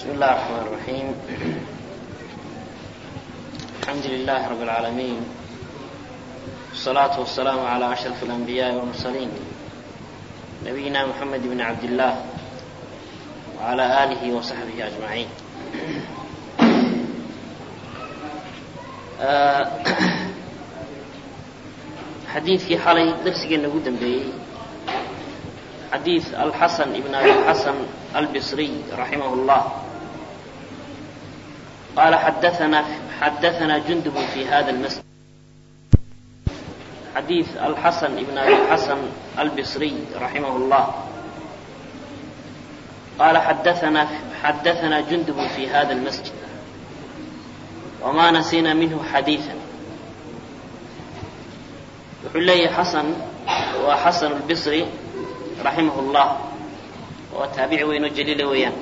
بسم الله الرحمن الرحيم الحمد لله رب العالمين والصلاة والسلام على أشرف الأنبياء والمرسلين نبينا محمد بن عبد الله وعلى آله وصحبه أجمعين xadiidkii xalay darsigeenna ugu dambeeyey xadiid alxasan ibn abi xasan albصriy raximah اllah qala xadaana xadaana jundub fi hada اlmasjid xadiid alxasan ibn abi xasan albصriy raximah اllah qala xadaana xadaana jundub fi hada اlmasjid wma nasina minhu xadiiثa wuxuu leeyahay xasan waa xasan albisri raximah اllah oo taabici weyn oo jaliila weeyaan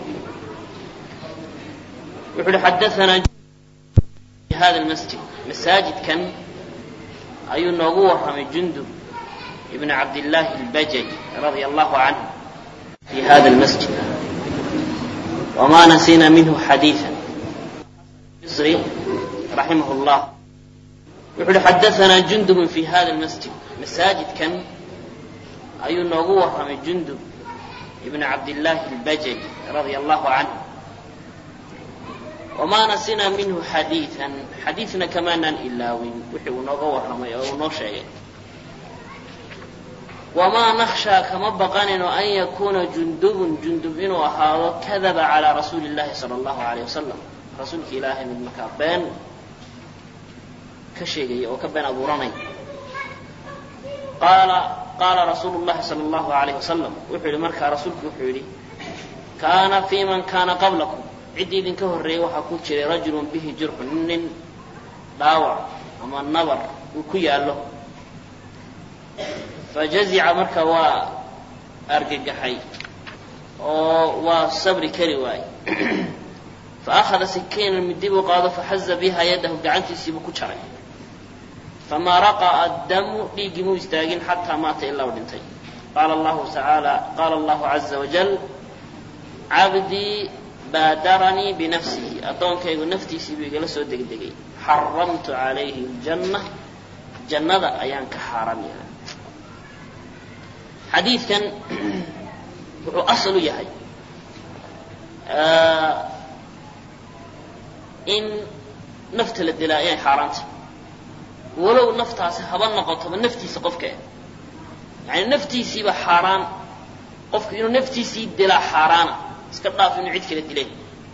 wuxu uhi xadaanaa fi hada lmasjid masaajidkan ayuu noogu warramay jundub ibn cabdillaahi albajaj radia allahu canhu fi hada lmasjid wma nasina minhu xadiiثa bisri raximah اllah wuxu uhi xadaanaa jundubun fi hada lmasjid masaajidkan ayuu noogu warramay jundub ibn cabdillaahi albajaj radia allahu canhu wamaa nasinaa minhu xadiian xadiidna kamaanaan ilaawin wixii uu nooga warramay oo uu noo sheegay wamaa nakhshaa kama baqanino an yakuuna jundubun jundub inuu ahaado kadaba calaa rasuuli llahi sala allahu alayh wasalam rasuulka ilaahay mid markaa been ka sheegaya oo ka been abuuranay qaala qaala rasuulu llahi sala allahu alayh wasalam wuxuu yidhi markaa rasuulku wuxuu yidhi kaana fii man kaana qablakum ciddii idinka horreeyey waxaa ku jiray rajulun bihi jurxun nin dhaawac ama nabar uu ku yaallo fajazica marka waa argagaxay oo waa sabri kari waaye faakhada sikiinan midi buu qaado faxaza biha yadahu gacantiisiibuu ku jaray famaa raqaa addamu dhiiggii muu istaagin xataa maata ilaa u dhintay qaala allahu tacaala qaala allahu caza wajal cabdii baadaranii binafsihi addoonkaygu naftiisii buu igala soo degdegay xaramtu calayhi ljanna jannada ayaan ka xaaram yahay xadiidkan wuxuu asal u yahay in nafta la dilaa inay xaaraanta walow naftaasi haba noqotoba naftiisa qofka yani naftiisiiba xaaraan qofku inuu naftiisii dilaa xaaraana iska dhaaf inuu cid kala dileen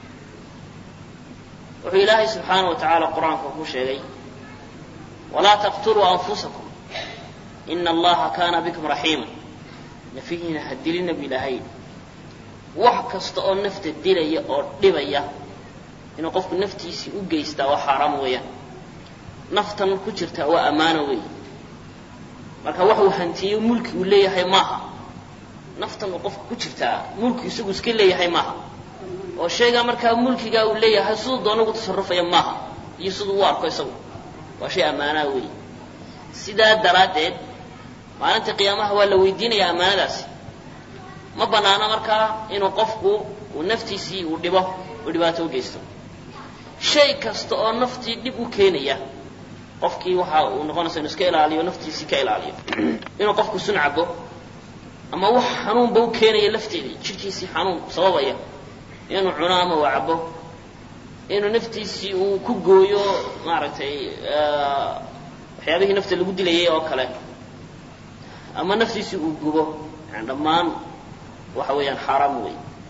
wuxuu ilaahay subxaana wa tacaala qur-aanka ku sheegay walaa taqtuluu anfusakum ina allaha kaana bikum raxiima nafihiina ha dilina bu ilaahay wax kasta oo nafta dilaya oo dhibaya inuu qofku naftiisii u geystaa waa xaaraam weeyaan naftan ku jirtaa waa ammaano weey marka waxuu hantiyo mulki uu leeyahay maaha naftan uu qofka ku jirtaa mulki isagu iska leeyahay maaha oo shaygaa markaa mulkigaa uu leeyahay siduu doona ugu tasarufaya maaha iyo siduu u arko isagu waa shay ammaanaa weey sidaa daraaddeed maalinta qiyaamaha waa la weydiinayaa ammaanadaasi ma bannaano markaa inuu qofku uu naftiisii uu dhibo uu dhibaato u geysto shay kasta oo naftii dhib u keenaya qofkii waxa uu noqonaysa inu iska ilaaliyo naftiisii ka ilaaliyo inuu qofku sun cabo ama wax xanuunba u keenaya lafteedii jidhkiisii xanuun sababaya inuu cuno ama uu cabo inuu naftiisii uu ku gooyo maaragtay waxyaabihii nafta lagu dilayay oo kale ama naftiisii uu gubo yani dhammaan waxa weeyaan xaaraam wey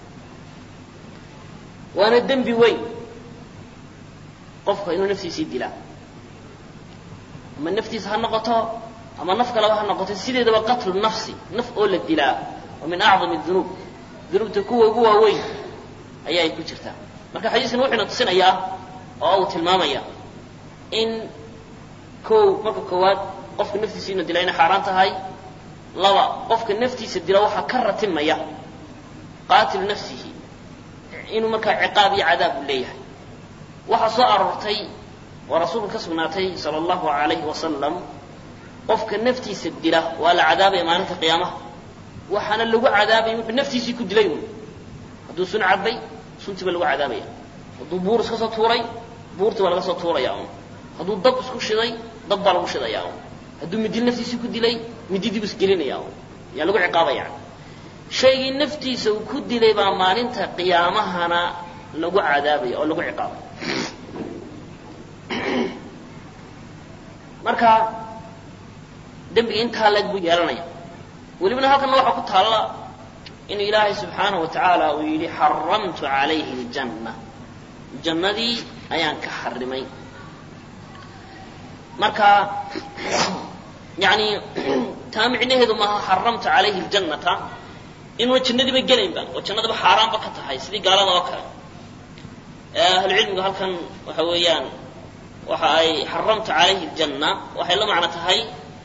waana dembi weyn qofka inuu naftiisii dilaa ama naftiisa ha noqoto ama naf kaleba ha noqoto sideedaba qatlu nafsi naf oo la dilaa waa min acdami dunuub dunuubta kuwa ugu waaweyn ayaa ay ku jirtaa marka xadiiskan wuxuuna tusinayaa oo uu tilmaamaya in kow marka koowaad qofka naftiisa inuu dilaa inay xaaraan tahay laba qofka naftiisa dila waxaa ka ratimaya qaatilu nafsihi inuu markaa ciqaab iyo cadaab uu leeyahay waxaa soo aroortay oo rasuulku ka sugnaatay sala allahu alayhi wasalam qofka naftiisa dila waa la cadaabaya maalinta qiyaamaha waxaana lagu cadaabaya wuxuu naftiisii ku dilay un hadduu sun cabay suntii baa lagu cadaabaya hadduu buur iska soo tuuray buurtii baa laga soo tuuraya un hadduu dab isku shiday dab baa lagu shidaya un hadduu midil naftiisii ku dilay mididii bu isgelinaya un yaa lagu ciqaabaya shaygii naftiisa uu ku dilay baa maalinta qiyaamahana lagu cadaabaya oo lagu ciqaabay marka dembiga intaa leeg buu yeelanaya welibana halkanna waxaa ku taalla inuu ilaahay subxaanahu wa tacaala uu yidhi xaramtu calayhi aljanna jannadii ayaan ka xarimay marka yani taa micnaheedu maaha xaramtu calayhi ljannata inuuna jannadiiba gelaynba oo jannadaba xaaraanba ka tahay sidii gaalada oo kale ahlucilmigu halkan waxa weeyaan waxa ay xaramtu calayhi ljanna waxay la macno tahay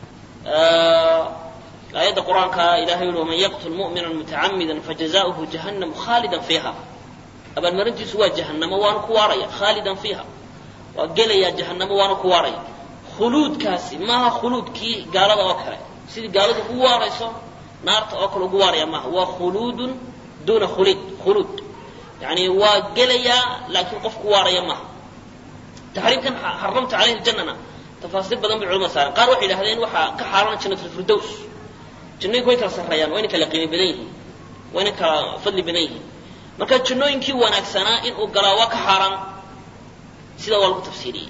aayadda qur-aanka ilahay yuri waman yaqtul mu'mina mutacamida fajazauhu jahannamu khaalidan fiiha abaalmarintiisu waa jahannamo waana ku waaraya khaalidan fiiha waa gelayaa jahannamo waana ku waaraya khuluudkaasi maaha khuluudkii gaalada oo kale sidii gaaladu ugu waarayso naarta oo kale ugu waaraya maaha waa khuluudun duuna khulid khuluud yani waa gelayaa laakiin qof ku waaraya maaha taxriimkan xaramta calayhi ljannana tafaasiir badan bay culamada saareen qaar waxay yidhahdeen waxaa ka xaarana jannatulfirdows jannooyinku way kala sarreeyaan wayna kala qiimi badan yihiin wayna kala fadli badan yihiin marka jannooyinkii wanaagsanaa inuu galaa waa ka xaaraan sida waa lagu tafsiiriyey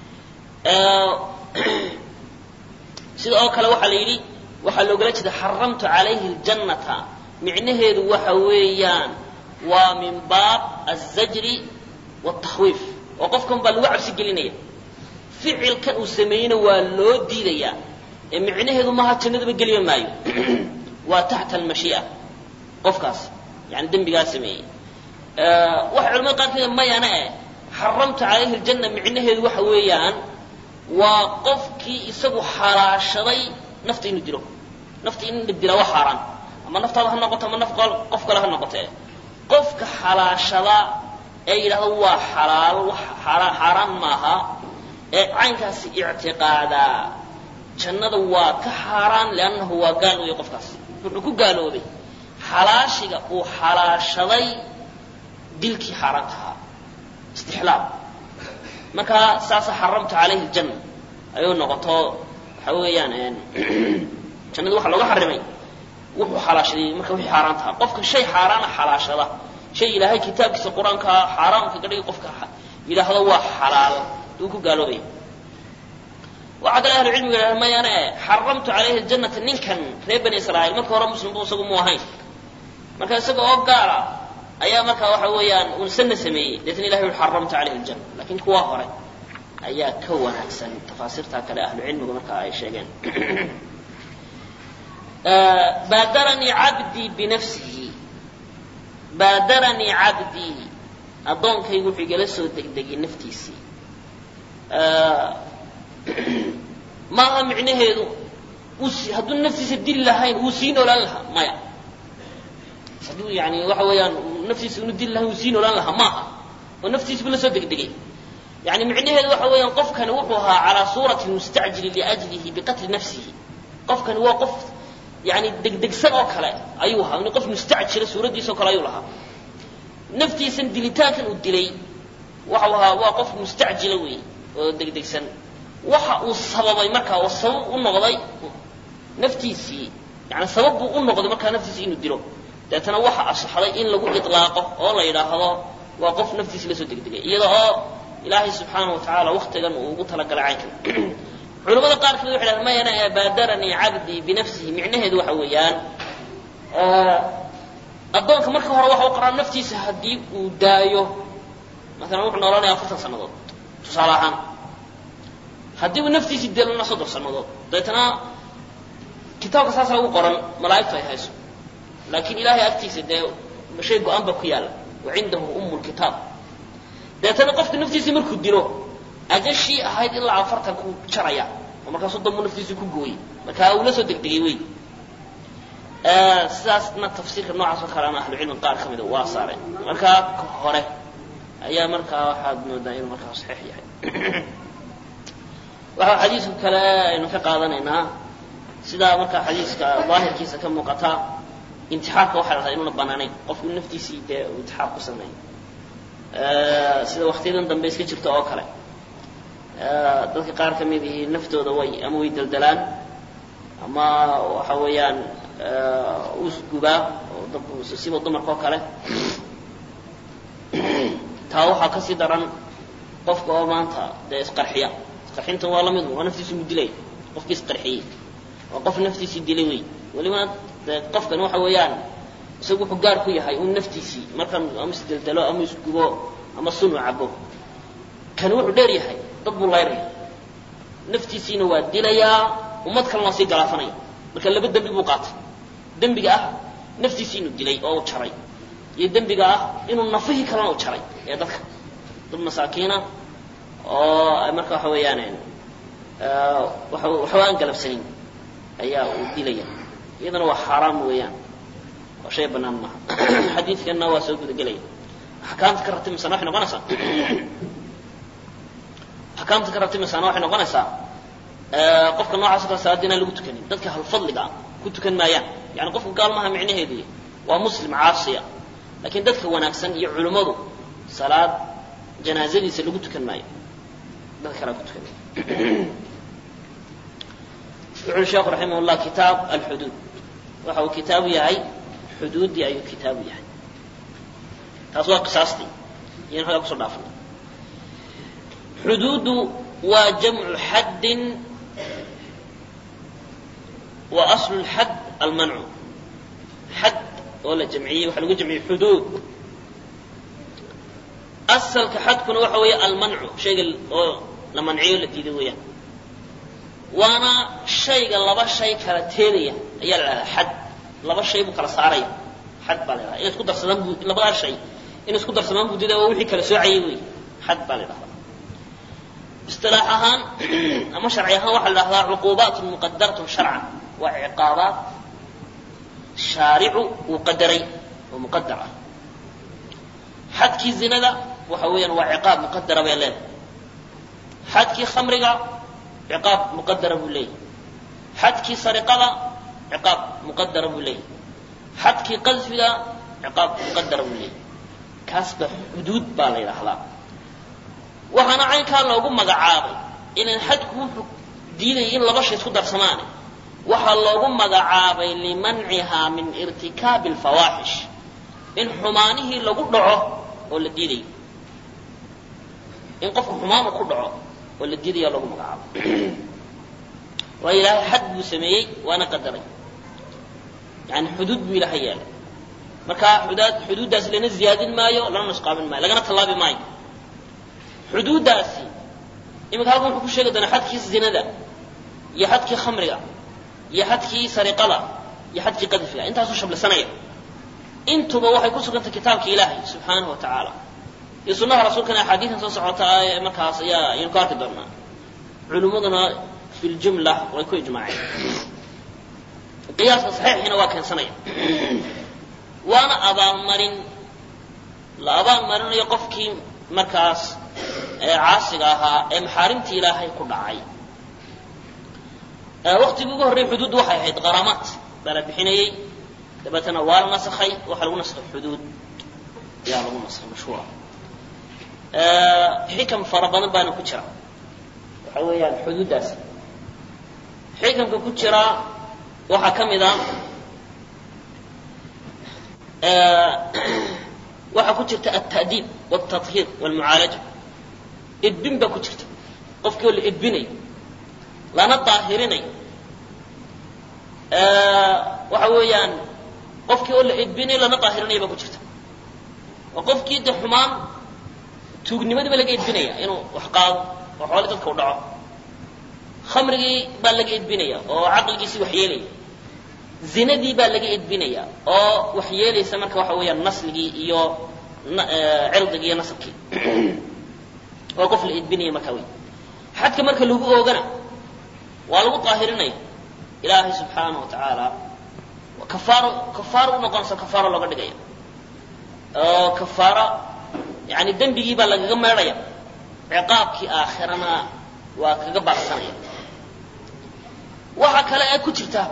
sida oo kale waxaa la yidhi waxaa loogala jeeda xaramtu calayhi ljannata micnaheedu waxa weeyaan waa min baab azajri wاtakhwiif oo qofkan baa lagu cabsi gelinaya ficilkan uu sameeyeyna waa loo diidayaa ee micnaheedu maaha jannadaba geliba maayo waa taxta almashii'a qofkaas yani dembigaa sameeyey waxay culamada qaarkeeda mayana eh xaramtu calayhi ljanna micnaheedu waxa weeyaan waa qofkii isagu xalaashaday nafta inuu dilo nafta in la dilaa waa xaaraan ama naftaada ha noqoto ama naf qof kale ha noqote qofka xalaashada ee yidhahda waa xalaal wax xaaraan maaha ee caynkaasi ictiqaadaa jannada waa ka xaaraan liannahu waa gaal weeye qofkaas wuxuu ku gaaloobay xalaashiga uu xalaashaday dilkii xaaraanta ahaa istixlaal marka saasa xaramtu calayhi ljanna ayuu noqoto waxa weeyaan jannada waxaa looga xarimay wuxuu xalaashaday marka wixii xaaraan tahaa qofka shay xaaraana xalaashada shay ilaahay kitaabkiisa qur-aanka xaaraan kaga dhigay qofka yidhaahdo waa xalaal uu ku gaaloobaya waxaa kale ahlu cilmiga yidhahda mayane xaramtu calayhi ljannata ninkan reer bani israa'iil marka hore muslimbu isagu mu ahayn marka isaga oo gaala ayaa marka waxa weeyaan uun sanna sameeyey deetna ilahay ui xaramtu calayhi ljanna lakin kuwa hore ayaa ka wanaagsan tafaasiirtaa kale ahlu cilmigu marka ay sheegeen baadaranii cabdii binafsihi baadaranii cabdii addoonkaygu wuxuu igala soo degdegay naftiisii maaha micnaheedu hadduu naftiisa dili lahayn wuu sii noolaan lahaa maya hadduu yani waxa weeyaan naftiisa inu dili lahayn wuu sii noolaan lahaa maaha oo naftiisa bu la soo degdegay yani micnaheedu waxa weeyaan qofkani wuxuu ahaa calaa suurati mustacjili liajlihi biqatli nafsihi qofkani waa qof yani degdegsan oo kale ayuu ahaa qof mustacjila suuraddiisa o kale ayuu lahaa naftiisan dilitaankan uu dilay waxau ahaa waa qof mustacjila wey oo degdegsan waxa uu sababay markaa oo sabab u noqday naftiisii yani sabab buu u noqday markaa naftiisii inuu dilo deetana waxa asaxday in lagu ilaaqo oo la yidhaahdo waa qof naftiisi la soo degdegay iyada oo ilaahay subxaanahu watacaala waktigan uu ugu talagalay caynkan culamada qaar kamid waxay dhahdeen mayana ee baadaranii cabdii binafsihi micnaheedu waxa weeyaan addoonka marka hore waxa u qaraa naftiisa haddii uu daayo maalan wuxuu noolanayaa afartan sannadood tusaale ahaan haddii uu naftiisii dilana soddon sannadood dabeetana kitaabka saasa ugu qoran malaa'igtu ay hayso laakiin ilaahay agtiisa dee shay go-aan baa ku yaalla wa cindahu umu lkitaab dabeetana qofka naftiisii markuu dilo ajashii ahayd ilaa afartan ku jaraya oo markaa soddon buu naftiisii ku gooyey markaa uu la soo degdegay wey sidaasna tafsiirka noocaas oo kaleana ahlucilmi qaar ka mida waa saareen markaa ka hore ayaa markaa waxaad moodaa inuu markaa saxiix yahay waxaa xadiiska kale aynu ka qaadanaynaa sidaa markaa xadiiska daahirkiisa ka muuqata intixaarka waxay dhahdaa inuuna banaanayn qofku naftiisii dee uu intixaar ku sameeyo sida waktiyadan dambe iska jirta oo kale dadka qaar ka mid ihi naftooda way ama way deldelaan ama waxa weeyaan usgubaa oo siba dumarka oo kale taa waxaa kasii daran qofka oo maanta dee isqarxiya isqarxintan waa lamid waa naftiisu mudilay qofkii isqarxiyey waa qof naftiisii dilay wey welibana dee qofkan waxa weeyaan isagu wuxuu gaar ku yahay un naftiisii markan ama isdeldelo ama isgubo ama sunu cabo kani wuxuu dheer yahay dad buu layraya naftiisiina waa dilayaa ummad kalena waa sii galaafanaya marka laba dembi buu qaatay dembiga ah naftiisii inuu dilay oo u jaray iyo dembiga ah inuu nafihii kalena u jaray ee dadka dad masaakiina oo marka waxa weeyaan waxba aan galabsanin ayaa uu dilaya iyadana waa xaaraam weeyaan oo shay banaan maaha xadiidkanna waa soo gudagelaya axkaamta ka ratibmaysana waxay noqonaysaa axkaamta ka ratibmaysana waxay noqonaysaa qofka noocaas o kale salaada inaan lagu tukanin dadka halfadliga ku tukan maayaan yani qofka gaal maaha micnaheedu waa muslim caasiya lakin dadka wanaagsan iyo culimmadu salaad janaazadiisa lagu tukan maayo dad kalea ku tukan wuxu ui sheekhu raximah llah kitaab alxuduud waxa uu kitaabu yahay xuduuddii ayuu kitaabu yahay taas waa qisaastii iyan xoogaa kusoo dhaafna xuduuddu waa jamcu xaddin wa aslu lxadd almancu xadd oo la jamciyey waxaa lagu jamciyey xuduud asalka xadkuna waxa weeye almancu shayga oo la manciyo la diiday weeyaan waana shayga laba shay kala teedaya ayaa la dhahdaa xad laba shay buu kala saaraya xad baa la dhahdaa in isku darsadaan buu labadaa shay in isku darsamaan buu diiday waa wixii kala soocayay wey xad baa la dhahdaa istilaax ahaan ama sharci ahaan waxaa la dhahdaa cuquubaatun muqadaratun sharcan waa ciqaabaad shaaricu uu qadaray oo muqadar ah xadkii zinada waxa weeyaan waa ciqaab muqadara bay leedahay xadkii khamriga ciqaab muqadara buu leeyahy xadkii sariqada ciqaab muqadara buu leeyahy xadkii qadfiga ciqaab muqadara buu leeyahy kaasba xuduud baa la yidhaahdaa waxaana caynkaa loogu magacaabay inan xadku wuxuu diidayay in laba shay isku darsamaane waxaa loogu magacaabay limancihaa min irtikaabi alfawaaxish in xumaanihii lagu dhaco oo la diidayo in qofku xumaanu ku dhaco oo la diidaya loogu magacaabay waayo ilaahay xad buu sameeyey waana qadaray yani xuduud buu ilaahay yeelay marka xudaad xuduuddaasi lana ziyaadin maayo lana nusqaamin maayo lagana tallaabi maayo xuduuddaasi iminka halkan wuxuu ku sheegi doonaa xadkii zinada iyo xadkii khamriga iyo xadkii sariqada iyo xadkii qadfiga intaasuu shablasanaya intuba waxay ku sugantay kitaabka ilaahay subxaanahu wa tacaala iyo sunnaha rasuulkana axaadiidan soo socota ee markaas ayaa ayaynu ku arki doonaa culimmaduna fi ljumla way ku ijmaaceen qiyaaska saxiixiina waa keensanaya waana abaalmarin la abaalmarinayo qofkii markaas caasiga ahaa ee maxaarimtii ilaahay ku dhacay waktigii ugu horrey xuduuddu waxay ahayd qaramaat baa la bixinayey dabeetana waa la nasakhay waxaa lagu nasakhay xuduud ayaa lagu nasakhay mashhuura xikam fara badan baana ku jira waxa weeyaan xuduuddaasi xikamka ku jira waxaa ka mid a waxaa ku jirta alta'diib waltahiir walmucaalaja edbin baa ku jirta qofkii oo la edbinayo lana daahirinayo waxa weeyaan qofkii oo la edbinayo lana daahirinayo baa ku jirta oo qofkii de xumaan tuugnimadii baa laga edbinaya inuu wax qaado oo xooli dadka u dhaco khamrigii baa laga edbinaya oo caqligiisii wax yeelaya zinadii baa laga edbinaya oo wax yeelaysa marka waxa weeyaan nasligii iyo cirdigii iyo nasabkii oo qof la edbinaya markaa wey xadka marka lagu oogana waa lagu daahirinaya ilaahay subxaana wa tacaala kafaaro kafaaro u noqonaysa kafaaro looga dhigaya oo kafaaro yani dembigii baa lagaga meedhaya ciqaabkii aakhirana waa kaga baaqsanaya waxa kale ee ku jirta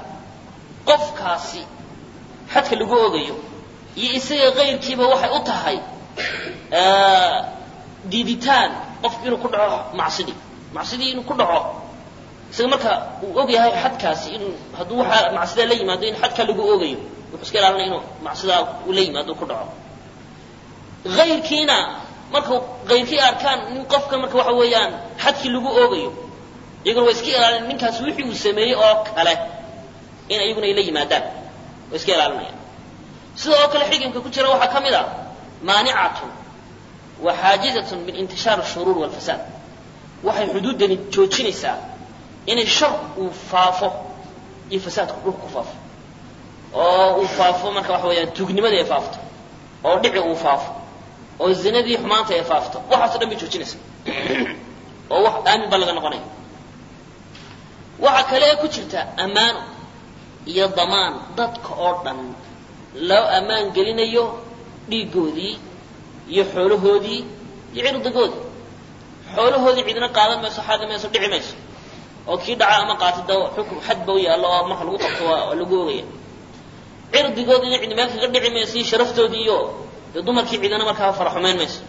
qofkaasi xadka lagu ogayo iyo isaga kayrkiiba waxay u tahay diiditaan qofku inuu ku dhaco macsidii macsidii inuu ku dhaco isaga marka uu og yahay xadkaasi inuu hadduu waxaa macsidaa la yimaado in xadkaa lagu oogayo wuxuu iska ilaalinaya inuu macsidaa uu la yimaado ku dhaco ayrkiina marka kayrkii arkaan nin qofka marka waxa weeyaan xadkii lagu oogayo iyaguna way iska ilaalin ninkaas wixii uu sameeyey oo kale in iyaguna ay la yimaadaan way iska ilaalinayaan sida oo kale xikimka ku jira waxaa ka mid a maanicatun wa xaajizatun min intishaar ashuruur walfasaad waxay xuduuddani joojinaysaa inay shar uu faafo iyo fasaadku dhulka ku faafo oo uu faafo marka waxa weeyaan tuugnimada ay faafto oo dhici uu faafo oo zinadii xumaanta ay faafto waxaaso dhan bay joojinaysaa oo wax aamin baa laga noqonaya waxaa kale ee ku jirta ammaano iyo damaan dadka oo dhan loo ammaan gelinayo dhiiggoodii iyo xoolahoodii iyo cirdigoodii xoolahoodii cidina qaadan mayso xaadi mayso dhici mayso oo kii dhaca ama qaata da xukm xad ba u yaallo oo marka lagu qabto waa lagu ogaya cirdigoodina cidi meel kaga dhici mayso iyo sharaftoodii iyo dee dumarkii cidina markaa fara xumayn mayso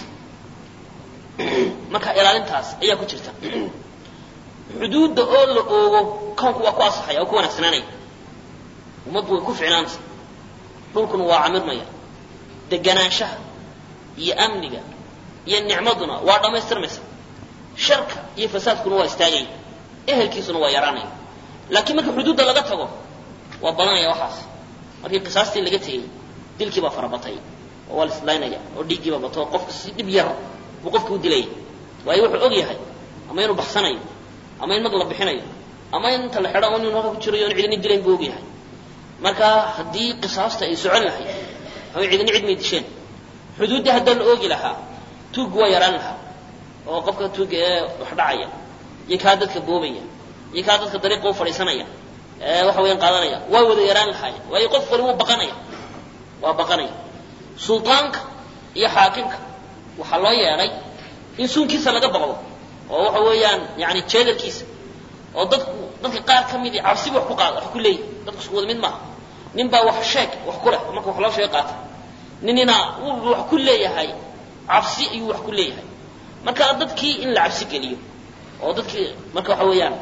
marka ilaalintaas ayaa ku jirta xuduudda oo la oogo kownku waa ku asaxaya oo ku wanaagsanaanaya ummaddu way ku ficnaanaysa dhulkuna waa camirmaya deganaanshaha iyo amniga iyo nicmaduna waa dhammaystirmaysa sharka iyo fasaadkuna waa istaagaya ehelkiisuna waa yaraanaya laakiin marka xuduudda laga tago waa badanaya waxaas markii qisaastii laga tegey dilkii baa farabatay oo waa la islaynaya oo dhiiggiiba bato qofka si dhib yar buu qofka u dilaya waayo wuxuu og yahay ama inuu baxsanayo ama in mag la bixinayo ama in inta la xidho ama inuu halka ku jirayo in cidini dilayn buu og yahay marka haddii qisaasta ay socon lahayd ama cidini cid may disheen xuduuddii haddaa la oogi lahaa tuuggu waa yaraan lahaa oo qofka tuugga ee wax dhacaya iyo kaa dadka boobaya iyo kaa dadka dariiqa u fadhiisanaya ee waxa weeyaan qaadanaya waa wada yaraan lahaayeen waayo qof wali wuu baqanaya waa baqanaya sultaanka iyo xaakimka waxaa loo yeedhay in suunkiisa laga baqdo oo waxa weeyaan yani jeedalkiisa oo dadku dadka qaar ka midi cabsiba wax ku qaada wax ku leeyahy dadku isku wada mid maaha nin baa wax sheeg wax ku leh marka wax loo sheeg qaata ninina wuu wax ku leeyahay cabsi ayuu wax ku leeyahay marka dadkii in la cabsi geliyo oo dadkii marka waxa weeyaan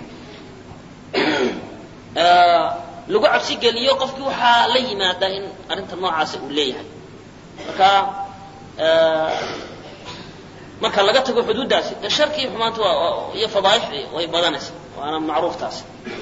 lagu cabsi geliyo qofkii waxaa la yimaada in arrinta noocaasa uu leeyahay marka marka laga tago xuduuddaasi dee sharkii xumaanta waa iyo fadaaixdii way badanaysa waana macruuf taasi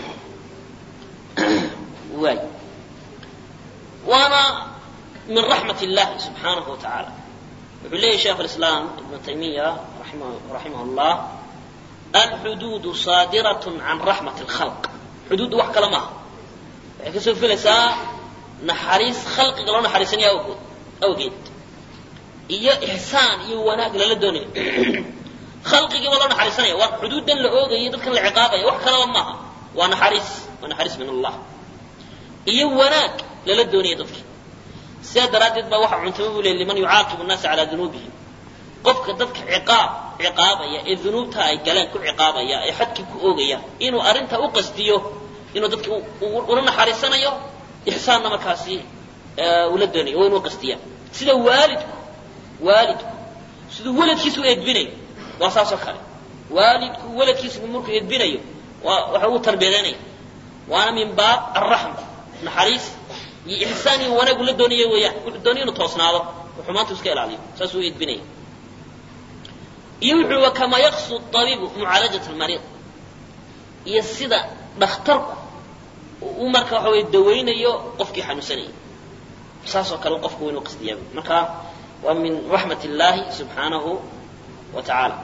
waay waana min raxmat illahi subxaanahu wa tacaala wuxuu leeyahy sheikh alislaam ibnu taymiya raximah llah alxuduudu saadirat can raxmat اlkhalq xuduuddu wax kale maaha waxay kasoo filaysaa naxariis khalqiga loo naxariisanaya awgood awgeed iyo ixsaan iyo wanaag lala doonayo khalqigiiba loo naxariisanaya waa xuduuddan la oogayo dadkan la ciqaabaya wax kalaba maaha waa naxariis waa naxariis min allah iyo wanaag lala doonaya dadkii sidaa daraaddeed baa waxa cuntamo buu leey liman yucaaqibu nnaasa calaa dunuubihim qofka dadka ciqaab ciqaabaya ee dunuubta ay galeen ku ciqaabaya ee xadkii ku oogaya inuu arrintaa u qastiyo inuu dadki ula naxariisanayo ixsaanna markaasi ula doonayo waa inuu qastiya sida waalidku waalidku siduu weladkiisa u edbinayo waa saasoo kale waalidku weladkiisa markuu edbinayo waa waxa uu tarbiyadeynaya waana min baab alraxma naxariis iyo ixsaan iyo wanaag ula doonayo weeyaan wuxuu doonaya inuu toosnaado oo xumaantu iska ilaaliyo saasuu u edbinaya iyo wuxuu kama yaqsu abiibu mucaalajat almariid iyo sida dhakhtarku u marka waxa weye dawaynayo qofkii xanuunsanayay saasoo kale qofku waa inuu qasdiyaa marka waa min raxmat illaahi subxaanahu wa tacaala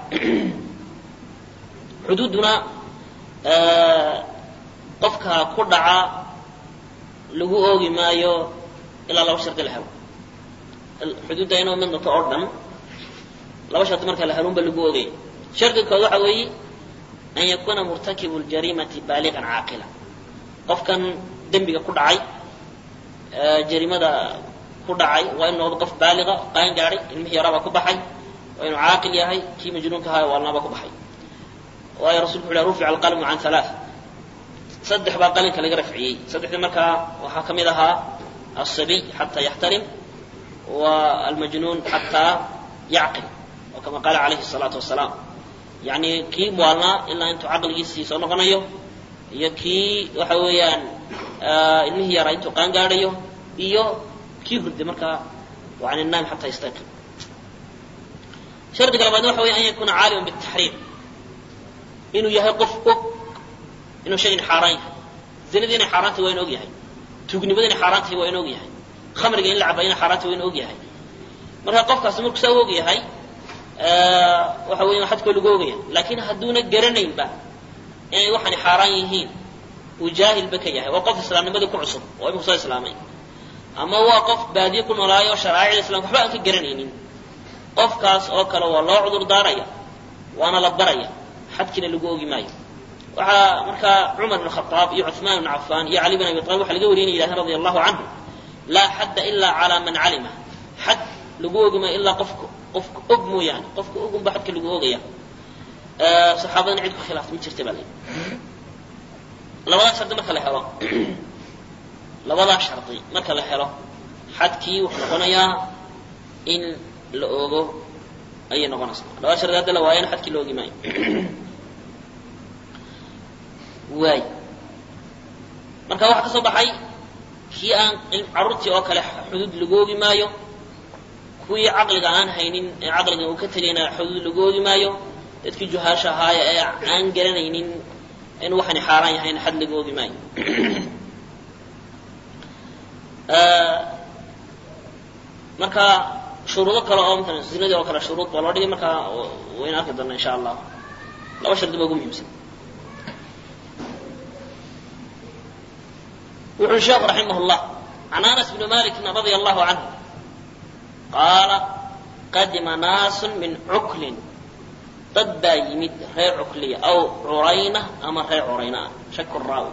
xuduudduna qofka ku dhaca lagu oogi maayo ilaa laba shardi la helo xuduudda inuu mid noto oo dhan laba shardi marka la helunba lagu ogaya shardi kood waxa weeye an yakuna murtakibu ljariimati baaligan caaqila qofkan dembiga ku dhacay jariimada ku dhacay waa inu noqdo qof baaliga qaan gaadhay ilmihii yaraabaa ku baxay waa inuu caaqil yahay kii majnuunka ahaa waalnaabaa ku baxay waayo rasulku wuxu rufica alqalmu can halaa saddex baa qalinka laga rafciyey saddexdii markaa waxaa ka mid ahaa asabiy xataa yaxtarim waa almajnuun xataa yacqil oo kama qaala calayhi الsalaatu wasalaam yani kii muwaalnaa ilaa intuu caqligiisii soo noqonayo iyo kii waxa weeyaan ilmihii yaraa intuu qaan gaadhayo iyo kii hurday markaa yani naam xataa yastayqin shardiga labaad waxa weya an yakuna caaliman bitaxriim inuu yahay qof og inuu shaygan xaaraan yahay zinadii inay xaaraan tahay waa in og yahay tuugnimada inay xaaraan tahay waa in og yahay khamriga in la cabay inay xaaraan tahay waa in og yahay marka qofkaasi markuu saa og yahay waxa weya xadkoo lagu ogaya laakiin hadduuna garanaynba inay waxani xaaraan yihiin uu jaahilba ka yahay waa qof islaamnimadii ku cusub oo iminku soo islaamay ama waa qof baadiye ku noolaayo oo sharaa'icda islamka waxba aan ka garanaynin qofkaas oo kale waa loo cudur daaraya waana la baraya xadkiina lagu ogi maayo waxaa markaa cumar bn khaaab iyo cuثmaan bn cafaan iyo cali bn abi alib waxa laga wariyay yidhahdeen radi allahu canhu laa xadda ila calaa man calima xad lagu ogi maayo ilaa qofka qofka og mooyaane qofka ogunba xadka lagu ogaya saxaabadana cid ku khilaaftay ma jirta baa la labadaa shardi marka la helo labadaa shardi marka la helo xadkii wuxuu noqonayaa in la ogo ayay noqonaysaa labada shardi hadda la waayana xadkii la ogi maayo waay marka waxaa ka soo baxay kii aan carruurtii oo kale xuduud lagu ogi maayo kuwii caqliga aan haynin ee caqliga uu ka tegayna xuduud lagu ogi maayo dadkii juhaasha ahaaya ee aan garanaynin in waxani xaaraan yahayna xad lagu ogi maayo marka shuruudo kale oo mala zinadii oo kale shuruud baa loo dhigay marka wayna arki doona insha allah laba shardi ba ugu muhiimsan wuxuu sheekhu raximah llah can anas bni malikin radia allahu canhu qaala qadima naasun min cuklin dad baa yimid reer cukliya aw curayna ama reer curayna ah shaku raawi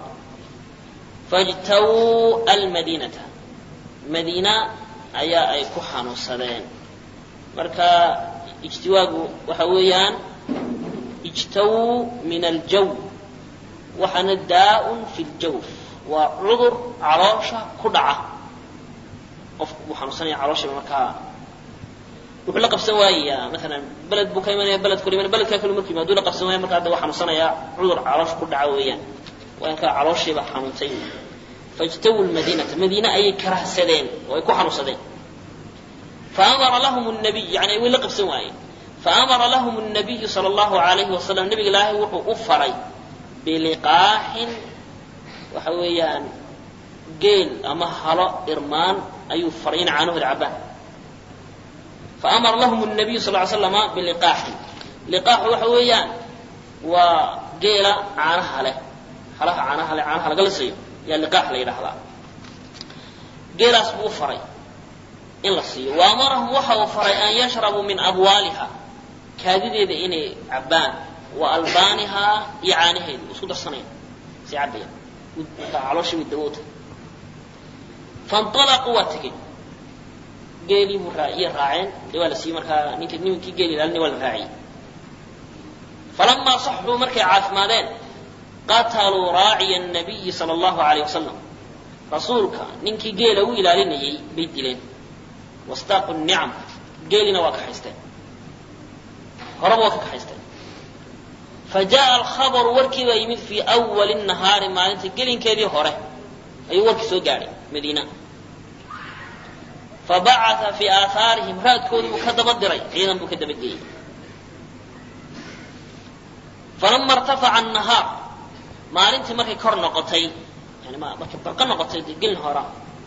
fajtawuu almadiinata madiina ayaa ay ku xanuunsadeen marka ijtiwaagu waxa weeyaan ijtawuu min aljaw waxaana daa-un fi ljawf waa cudur caloosha ku dhaca qofku wuu xanuunsanaya calooshiiba markaa wuxuu la qabsan waayayaa maalan beled buu ka imanaya beled kula imanaya beledkaa kale markuu yimaado la qabsan waaya markaa de waa xanuunsanayaa cudur caloosha ku dhaca weeyaan waa inkaa calooshiiba xanuuntay fajtawu lmadiinata madiine ayay karahsadeen oo ay ku xanuunsadeen faamara lahum nabiy yani way la qabsan waayeen faamara lahum nabiyu sala allahu alayhi wasalam nabiga ilaahay wuxuu u faray biliqaaxin waxa weeyaan geel ama halo irmaan ayuu faray in caanuhooda cabaan faamara lahum nabiyu sal ly slama biliqaaxin liqaaxu waxa weeyaan waa geela caanaha leh halaha caanaha leh caanaha laga lisayo yaa liqaax la yidhaahdaa geelaas buu u faray in la siiyo wa amarahum waxa uu faray an yashrabuu min abwaaliha kaadideeda inay cabbaan wa albaanihaa iyo caanaheeda isku darsanayn si cabaya markaa calooshii way dawoota fainطalaquu waa tegeen geelii buu raaciye raaceen dee waa la siiyey markaa ninka nimankii geel ilaalinay waa la raaciyey falamaa saxuu markay caafimaadeen qataluu raaciya الnabiyi salى اllahu alayh wasalam rasuulka ninkii geela u ilaalinayay bay dileen wastaaqu nicam geelina waa kaxaysteen horaba waa ka kaxaysteen fajaءa alkhabaru warkii baa yimid fii awali الnahaari maalinta gelinkeedii hore ayuu warkii soo gaadhay madiina fabacaa fii aahaarihim raadkoodii buu ka daba diray ciidan buu ka daba geeyey falama irtafaca الnahaar maalintii markay kor noqotay yani markay barqo noqotay de gelin hora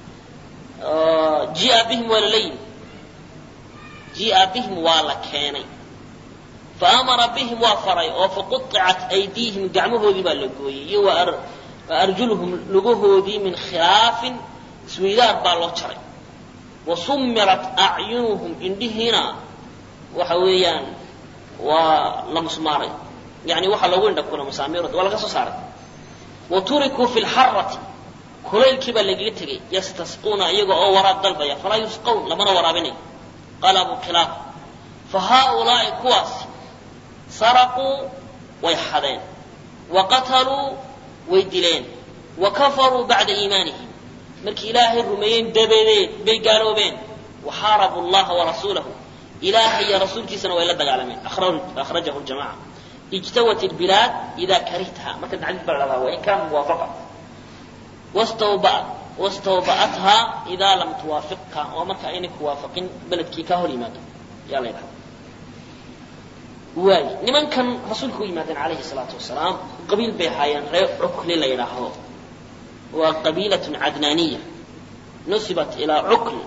jia bihim waa lala yimi jia bihim waa la keenay faamara bihim waa faray oo faquطicat aydiihim gacmahoodii baa la gooyey iyo wa arjuluhum lugahoodii min khilaafin isweydaar baa loo jaray wa sumirat acyunuhum indhihiina waxa weeyaan waa la musmaaray yani waxaa loogu indha kuna masaamiirooda waa laga soo saaray wa turikuu fi lxarati kulaylkii baa lagaga tegay yastasquuna iyaga oo waraab dalbaya falaa yusqawn lamana waraabinayo qaala abu khilaaf fa haaulaa'i kuwaasi saraquu way xadeen wa qataluu way dileen wa kafaruu bacda iimaanihim markii ilaahay rumeeyeen dabadeed bay gaaloobeen waxaarabu llaha warasuulahu ilaahay iyo rasuulkiisana way la dagaalameen akhrajahu ljamaca ijtawat ilbilaad idaa karihtaha marka xadiis baa la dhahdaa wain kaana muwaafaqa wastawba'at wastawba'athaa idaa lam tuwaafiqka oo marka aynay ku waafaqin beledkii ka hor yimaado yaa la ydhahda waay nimankan rasuulka u yimaadeen calayhi salaatu wasalaam qabiil bay ahaayeen reer cukli la yidhaahdo waa qabiilatun cadnaaniya nusibat ilaa cukli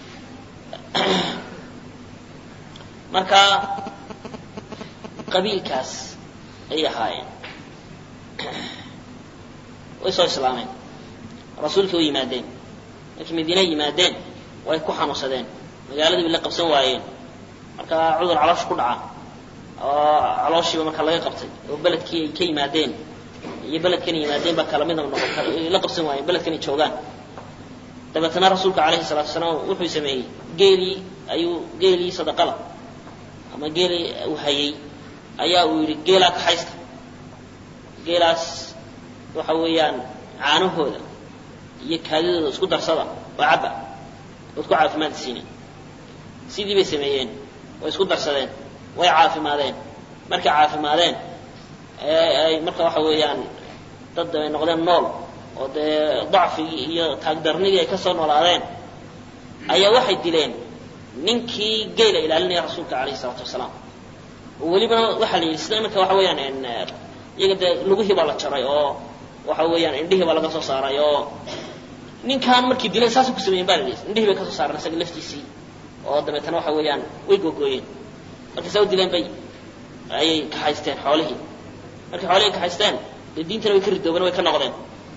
marka qabiilkaas ayay ahaayeen way soo islaameen rasuulkii u yimaadeen markii madiina yimaadeen way ku xanuunsadeen magaaladii bay la qabsan waayeen marka cudur caloosh ku dhaca oo calooshiiba marka laga qabtay oo beledkii ay ka yimaadeen iyo beledkana yimaadeen baa kala midab noqon kara la qabsan waayeen beledkanay joogaan dabeetana rasuulka calayhi salaatu wasalaam wuxuu sameeyey geelii ayuu geelii sadaqada ama geelii uu hayay ayaa uu yidhi geelaa kaxaysta geelaas waxa weeyaan caanahooda iyo kaadidooda isku darsada oo cabba ood ku caafimaad siine sidii bay sameeyeen way isku darsadeen way caafimaadeen markay caafimaadeen ay marka waxa weeyaan dad ay noqdeen nool oo dee dacfigii iyo taagdarnidii ay ka soo noolaadeen ayaa waxay dileen ninkii geela ilaalinaya rasuulka calayhi salaatu wasalaam oo welibana waxaa la yidhi sida iminka waxa weeyaan iyaga dee lugihii baa la jaray oo waxa weeyaan indhihii baa laga soo saaray oo ninkaan markii dileen saasay ku sameeyen baa la yidhi indhihii bay ka soo saareen isaga laftiisii oo dabeetana waxa weeyaan way googooyeen markay saa u dileen bay ayay kaxaysteen xoolihii markay xoolihii kaxaysteen dee diintana way ka ridoobeen way ka noqdeen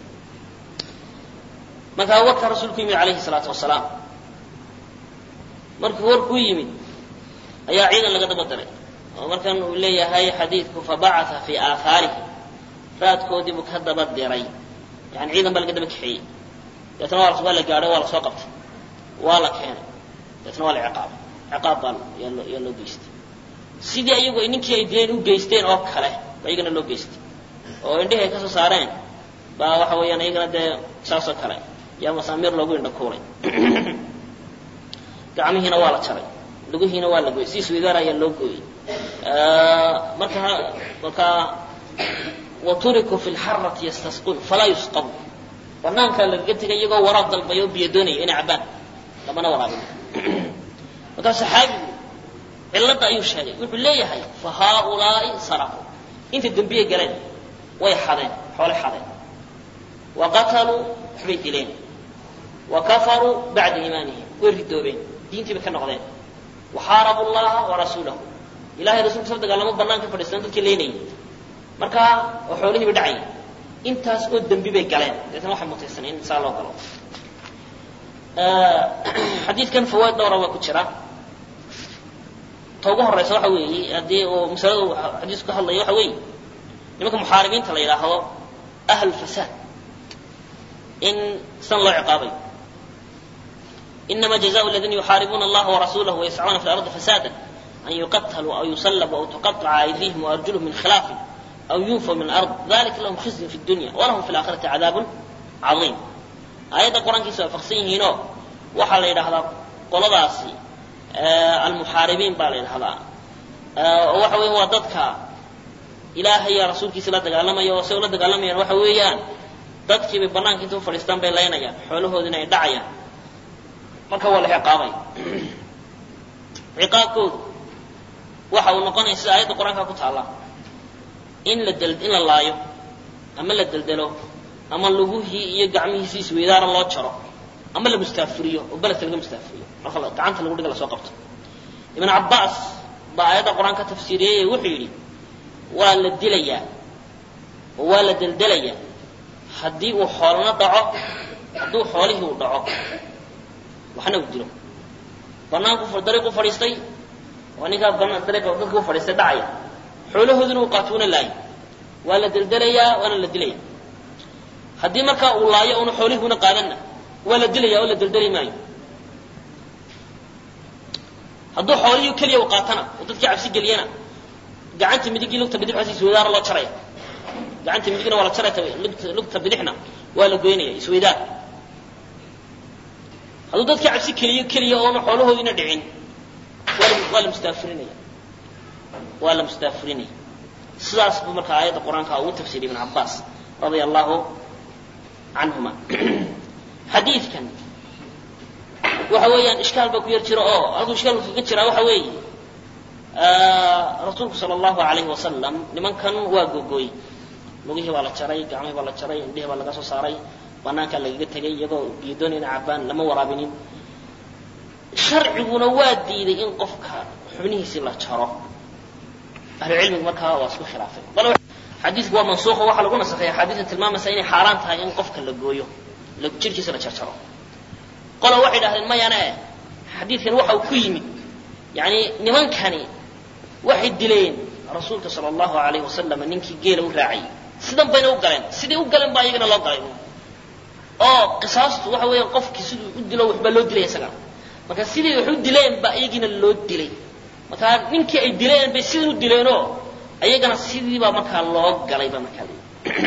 markaa warkaa rasuulku yimid calayhi salaatu wasalaam markuu warkuu yimid ayaa ciidan laga daba diray oo markan uu leeyahay xadiidku fabacatha fii aahaarihi raadkoodii buu ka daba diray yani ciidan baa laga daba kaxeeyey deetna waa waa la gaadhay waa la soo qabtay waa la keenay deetna waa la ciqaabay ciqaab baa yaa loo yaa loo geystay sidii ayagu ninkii ay dileen u geysteen oo kale ba iyagana loo geystay oo indhihi ay ka soo saareen baa waxa weeyaan iyagana dee saasoo kale yaa masaamiir loogu indha kuulay gacmihiina waa la jaray lugihiina waa la gooyey si isweydaar ayaa loo gooyey marka markaa waturikuu fi lxarati yastasquun falaa yusqabu banaankaa lagaga tegay iyagoo waraab dalbaya oo biyo doonaya inay cabbaan lamana waraabin markaa saxaabigu cilladda ayuu sheegay wuxuu leeyahay fa haaulaai saraquu inta dembiyay galeen way xadeen xoolay xadeen wa qataluu waxbay dileen wa kafaruu bacda iimaanihim way ridoobeen diintii bay ka noqdeen waxaarabu llaha warasuulahu ilahay rasulkiisa la dagaalamo banaanka fadhiistaan dadkii leynayay markaa oo xoolihiiba dhacayay intaas oo dembi bay galeen deetna waxay mutaysaneen in saa loo galo xadiidkan fawaaid dhowra waa ku jira ta ugu horeysa waxa weeye haddii uu masalada uu xadiisku ka hadlayo waxa weeye nimanka muxaaribiinta la yidhaahdo ahlulfasaad in san loo ciqaabayo inama jazaء اladina yuxaaribuuna اllaha warasuulah wayascuuna fi اlarضi fasada an yuqatluu aw yusalabuu aw tuqaطca aydihim waarjulhum min khilaafin aw yunfaw min alard dalika lahum khizyun fi اdunya walahum fi اlaakhirati cadaabun cadiim aayadda qur-aankiisa waafaqsan yihiinoo waxaa la yidhahdaa qoladaasi almuxaaribiin baa la yidhahdaa oo waxa weya waa dadka ilaahay iyo rasuulkiisa la dagaalamaya oo say ula dagaalamayaan waxa weeyaan dadkiibay banaanka inta u fadhiistaan bay laynayaan xoolahoodina ay dhacayaan marka waa la ciqaabay ciqaabkoodu waxa uu noqonaya sida aayadda qur-aanka ku taalla in la del in la laayo ama la deldelo ama luguhii iyo gacmihiisi isweydaara loo jaro ama la mustaafuriyo oo beledka laga mustaafuriyo marka gacanta lagu dhiga lasoo qabto ibn cabbaas baa aayadda qur-aanka tafsiiriyey wuxuu yidhi waa la dilayaa oo waa la deldelayaa haddii uu xoolna dhaco hadduu xoolihii uu dhaco waxna uu dilo banaanku dariiqu fadhiistay waa ninkaa banaan dariiqa dadka u fadhiistay dhacaya xoolahooduna uu qaato una laayo waa la deldelayaa waana la dilaya haddii markaa uu laayo una xoolihii una qaadanna waa la dilaya oo la deldeli maayo hadduu xoolihii keliya u qaatana oo dadkii cabsi geliyana gacanta midigii lugta bidix xasi isweydaara loo jaraya gacanta midigna waa la jaraya lugta lugta bidixna waa la goynaya isweydaar hadduu dadka cabsi keliyo keliya oona xoolahoodiina dhicin waa la mustaafirinaya waa la mustaafirinaya sidaas buu markaa aayadda qur-aanka ugu tafsiiriyay ibn cabbaas radia allahu canhuma xadiidkan waxa weeyaan ishkaal baa ku yar jira oo halkuu ishkaalku kaga jiraa waxa weeye rasuulku sala allahu alayhi wasalam nimankan waa gogooy lugihii baa la jaray gacmihii baa la jaray indhihii baa laga soo saaray banaankaa lagaga tegay iyagoo geedoonayna cabaan lama waraabinin sharciguna waa diiday in qofka xubnihiisii la jaro ahlucilmigu markaa waa isku khilaafay xadiidku waa mansuuqo waxaa lagu nasakhay axaadiista tilmaamaysa inay xaaraan tahay in qofka la gooyo jirkiisa la jarjaro qola waxay dhahdeen mayane xadiidkan waxa uu ku yimid yani nimankani waxay dileen rasuulka sala allahu alayhi wasalam ninkii geela u raacayay sidan bayna u galeen sidii u galeen baa iyagana loo galay oo qisaastu waxa weeya qofkii siduu u dilo waxbaa loo dilay isagana marka sidii wax u dileen baa iyagiina loo dilay marka ninkii ay dileen bay sidan u dileenoo ayagana sidiibaa markaa loo galay baa markaa la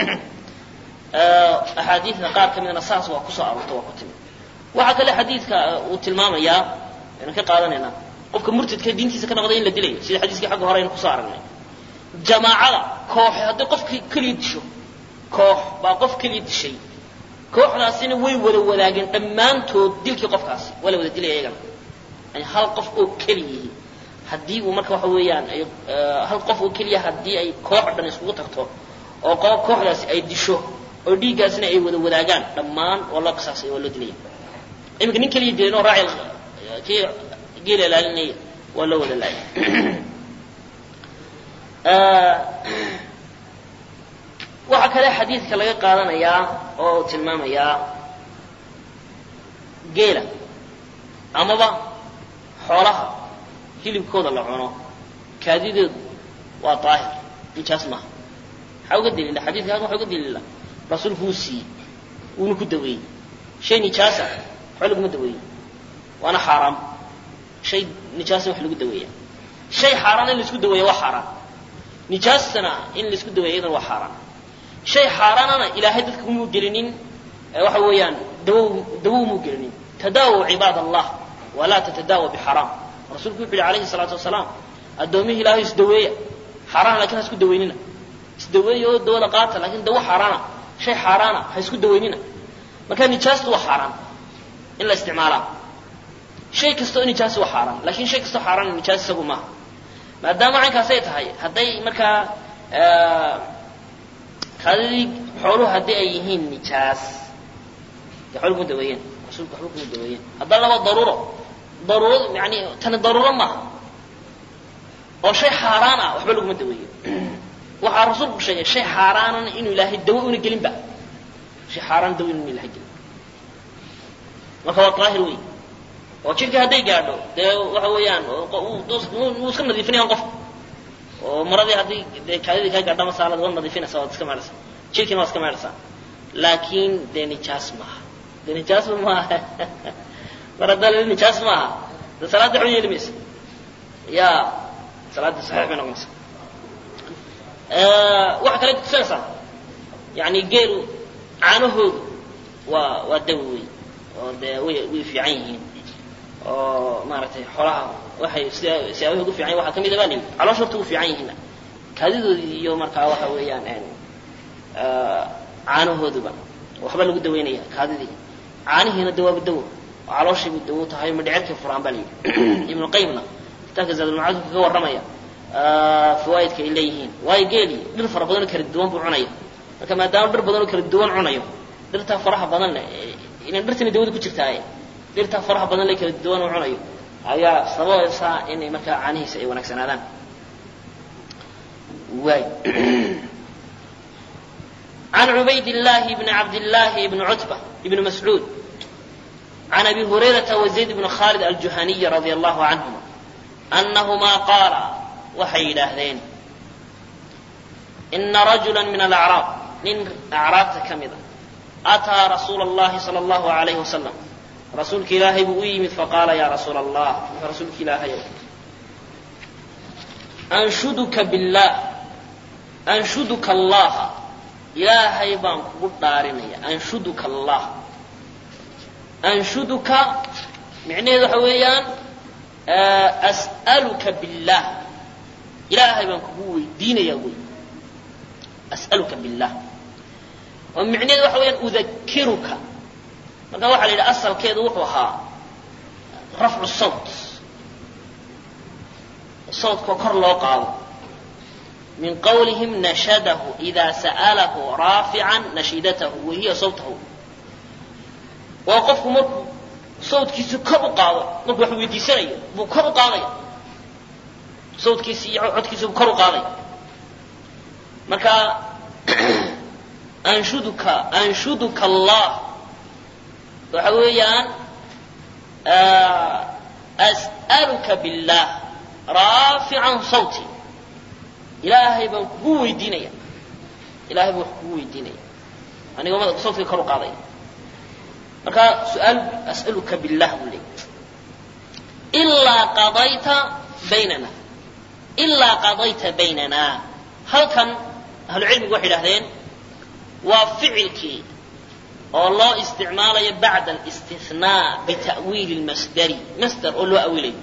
axaadiidda qaar ka midna saas waa kusoo aroorta waa ku timid waxaa kale xadiidka uu tilmaamayaa aynu ka qaadanaynaa qofka murtadka diintiisa ka noqday in la dilayo sida xadiiskii xagga hore aynu kusoo aragnay jamaacada kooxe haddii qofki keliya disho koox baa qof keliya dishay kooxdaasina way wada wadaageen dhammaantood dilkii qofkaasi waa la wada dilaya iyagana yani hal qof oo keliyihi haddii uu marka waxa weeyaan hal qof oo keliya haddii ay koox dhan iskugu tagto oo kooxdaasi ay disho oo dhiiggaasina ay wada wadaagaan dhammaan waa loo qisaasay waa loo dilaya iminka nin keliya dilan oo raaci kii geela ilaalinaya waa loo wada laaya waxaa kale xadiidka laga qaadanayaa oo tilmaamayaa geela amaba xoolaha hilibkooda la cuno kaadidoodu waa daahir nijaas maaha maxaa uga daliila xadiidka halkan waxa uga daliila rasuulku wuu siiyey wuuna ku daweeyey shay nijaasa waxba laguma daweeyo waana xaaraam shay nijaasa wax lagu daweeya shay xaaraan in laisku daweeya waa xaaraan nijaastana in laisku daweeya iyadana waa xaaraan shay xaaraanana ilaahay dadka umuu gelinin waxa weeyaan dawow dawow muu gelinin tadaawaw cibaad allah walaa tatadaawa bixaraam rasuulku wuxu yihi alayhi salaatu wasalaam addoomihi ilaahay isdaweeya xaaraan lakin ha isku daweynina isdaweeya oo dawada qaata lakin dawo xaaraana shay xaaraana ha isku daweynina marka nijaastu waa xaaraan in la isticmaalaa shay kasta oo nijaasi waa xaaraan lakin shay kastoo xaaraan nijaas isagu maaha maadaama caynkaasay tahay hadday markaa kaadidii xooluhu haddii ay yihiin nijaas dee xool kuma daweeyeen rasuulku waxba kuma daweeyeen haddana laba daruuro daruuro yani tani daruuro maaha oo shay xaaraan ah waxba laguma daweeyo waxaa rasuulku sheegay shay xaaraanana inuu ilaahay dawo una gelinba shay xaaraan dawo inuu ilahay gelin marka waa daahir wey oo jidhkii hadday gaadho dee waxa weeyaan wuu iska nadiifinayaan qofka oo maradii haddii dee kaadidii kaa gaadha masaalada waad nadiifinaysaa waad iska meedhaysaa jidhkiina waad iska meedhaysaa laakiin dee nijaas maaha dee nijaasba maaha mar haddaa la nijaas maaha dee salaadda waxba yeeli maysa ya salaadda saxiix bay noqonaysa waxa kale tusinaysaa yani geelu caanahoodu waa waa dawi wey oo dee way way fiican yihiin oo maaragtay xoolaha waxay sida siyaabaha ugu fiican waxaa kamid a baa layidhi caloosha horta ugu fiican yihiin kaadidoodii iyo markaa waxa weeyaan caanahooduba waxba lagu daweynaya kaadidii caanihiina dawaaba dawo oo calooshiibu dawo tahay madhecirkay furaan baa layidhi ibnu qayimna kitaabka zaadulmacaadku kaga warramaya fawaaidka ay leeyihiin waayo geeli dhir fara badanoo kala duwan buu cunaya marka maadaama dhir badanoo kala duwan cunayo dhirtaa faraha badan le inan dhirtani dawada ku jirtaaye dhirtaa faraha badan le kala duwan u cunayo ayaa sababaysaa inay markaa caanihiisa ay wanaagsanaadaan waay عن عبيد الله بن عبد الله بن عتبة بن مسعود عن أبي هريرة وزيد بن خالد الجهني رضي الله عنهما أنهما قالا waxay yidhaahdeen ina rajula min alacraab nin acraabta ka mida ataa rasuula اllahi salى اllahu alayhi wasalam rasuulka ilaahay buu u yimid faqaala ya rasuula allah rasuulka ilaahayow anshuduka billah anshuduka allaha ilaahay baan kugu dhaarinaya anshuduka allah anshuduka micnaheedu waxa weeyaan as'aluka billah ilaahay baan kugu weydiinayaa wey as'aluka billah oo micnaheedu waxa weeyaan udakiruka marka waxaa la yidhi asalkeedu wuxuu ahaa rafcu sawt sawtkoo kor loo qaado min qawlihim nashadahu ida sa'alahu raafican nashidatahu wahiya sawtahu waa qofku markuu sawtkiisi kor u qaado markuu wax weydiisanayo buu kor u qaadaya sawtkiisi iyo codkiisi buu kor u qaadaya marka anshuduka anshuduka allah waxa weeyaan as'aluka billah raafican sawti ilaahay baan kugu weydiinaya ilahay baan wax kugu weydiinaya anigoo mada sawtkiga kor u qaadaya marka su-aal as'aluka billah buu leeyay ilaa qadayta baynana ilaa qadayta baynana halkan ahlucilmigu waxay idhahdeen waa ficilkii oo loo isticmaalayo bacda alistithnaa bita'wiili lmasdari masdar oo loo awilayo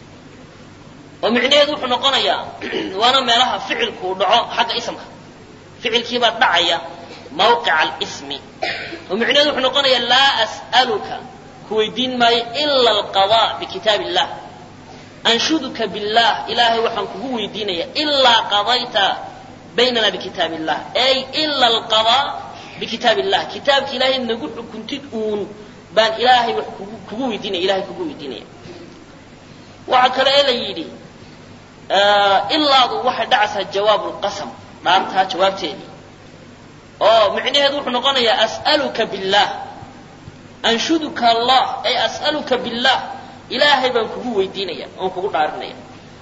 oo micnaheedu wuxuu noqonayaa waana meelaha ficilku dhaco xagga isamka ficilkiibaa dhacaya mawqica alismi oo micnaheedu wuxuu noqonayaa laa as'aluka ku weydiin maayo ila alqadaa bikitaab illah anshuduka billah ilaahay waxaan kugu weydiinaya ilaa qadayta baynana bikitaab illah ay ila alqadaa bikitaab illah kitaabka ilaahay nagu xukuntid uun baan ilaahay wax kugu kugu weydiinaya ilahay kugu weydiinaya waxaa kale ee la yidhi ilaadu waxay dhacaysaa jawaabu lqasam dhaartaa jawaabteedii oo micnaheedu wuxuu noqonayaa as'aluka billah anshuduka allah ay as'aluka billah ilaahay baan kugu weydiinaya oon kugu dhaarinaya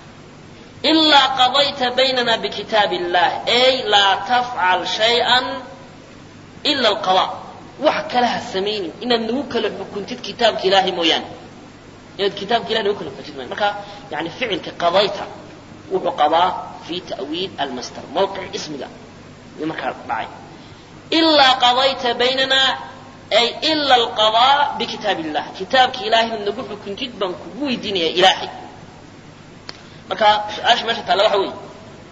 ilaa qadayta baynana bikitaab illah ay laa tafcal shay-an ila alqada wax kale ha samaynin inaad nagu kala xukuntid kitaabka ilaahay mooyaane inaad kitaabka ilahay nagu kala xukuntid mooyaane marka yani ficilka qadayta wuxuu qabaa fi ta'wiil almasdar mawqic ismiga iyo markaa dhacay ilaa qadayta baynana ay ila alqadaa bikitaab illah kitaabka ilaahay inaad nagu xukuntid baan kugu weydiinaya ilaahay marka su-aasha meesha taalla waxa weeye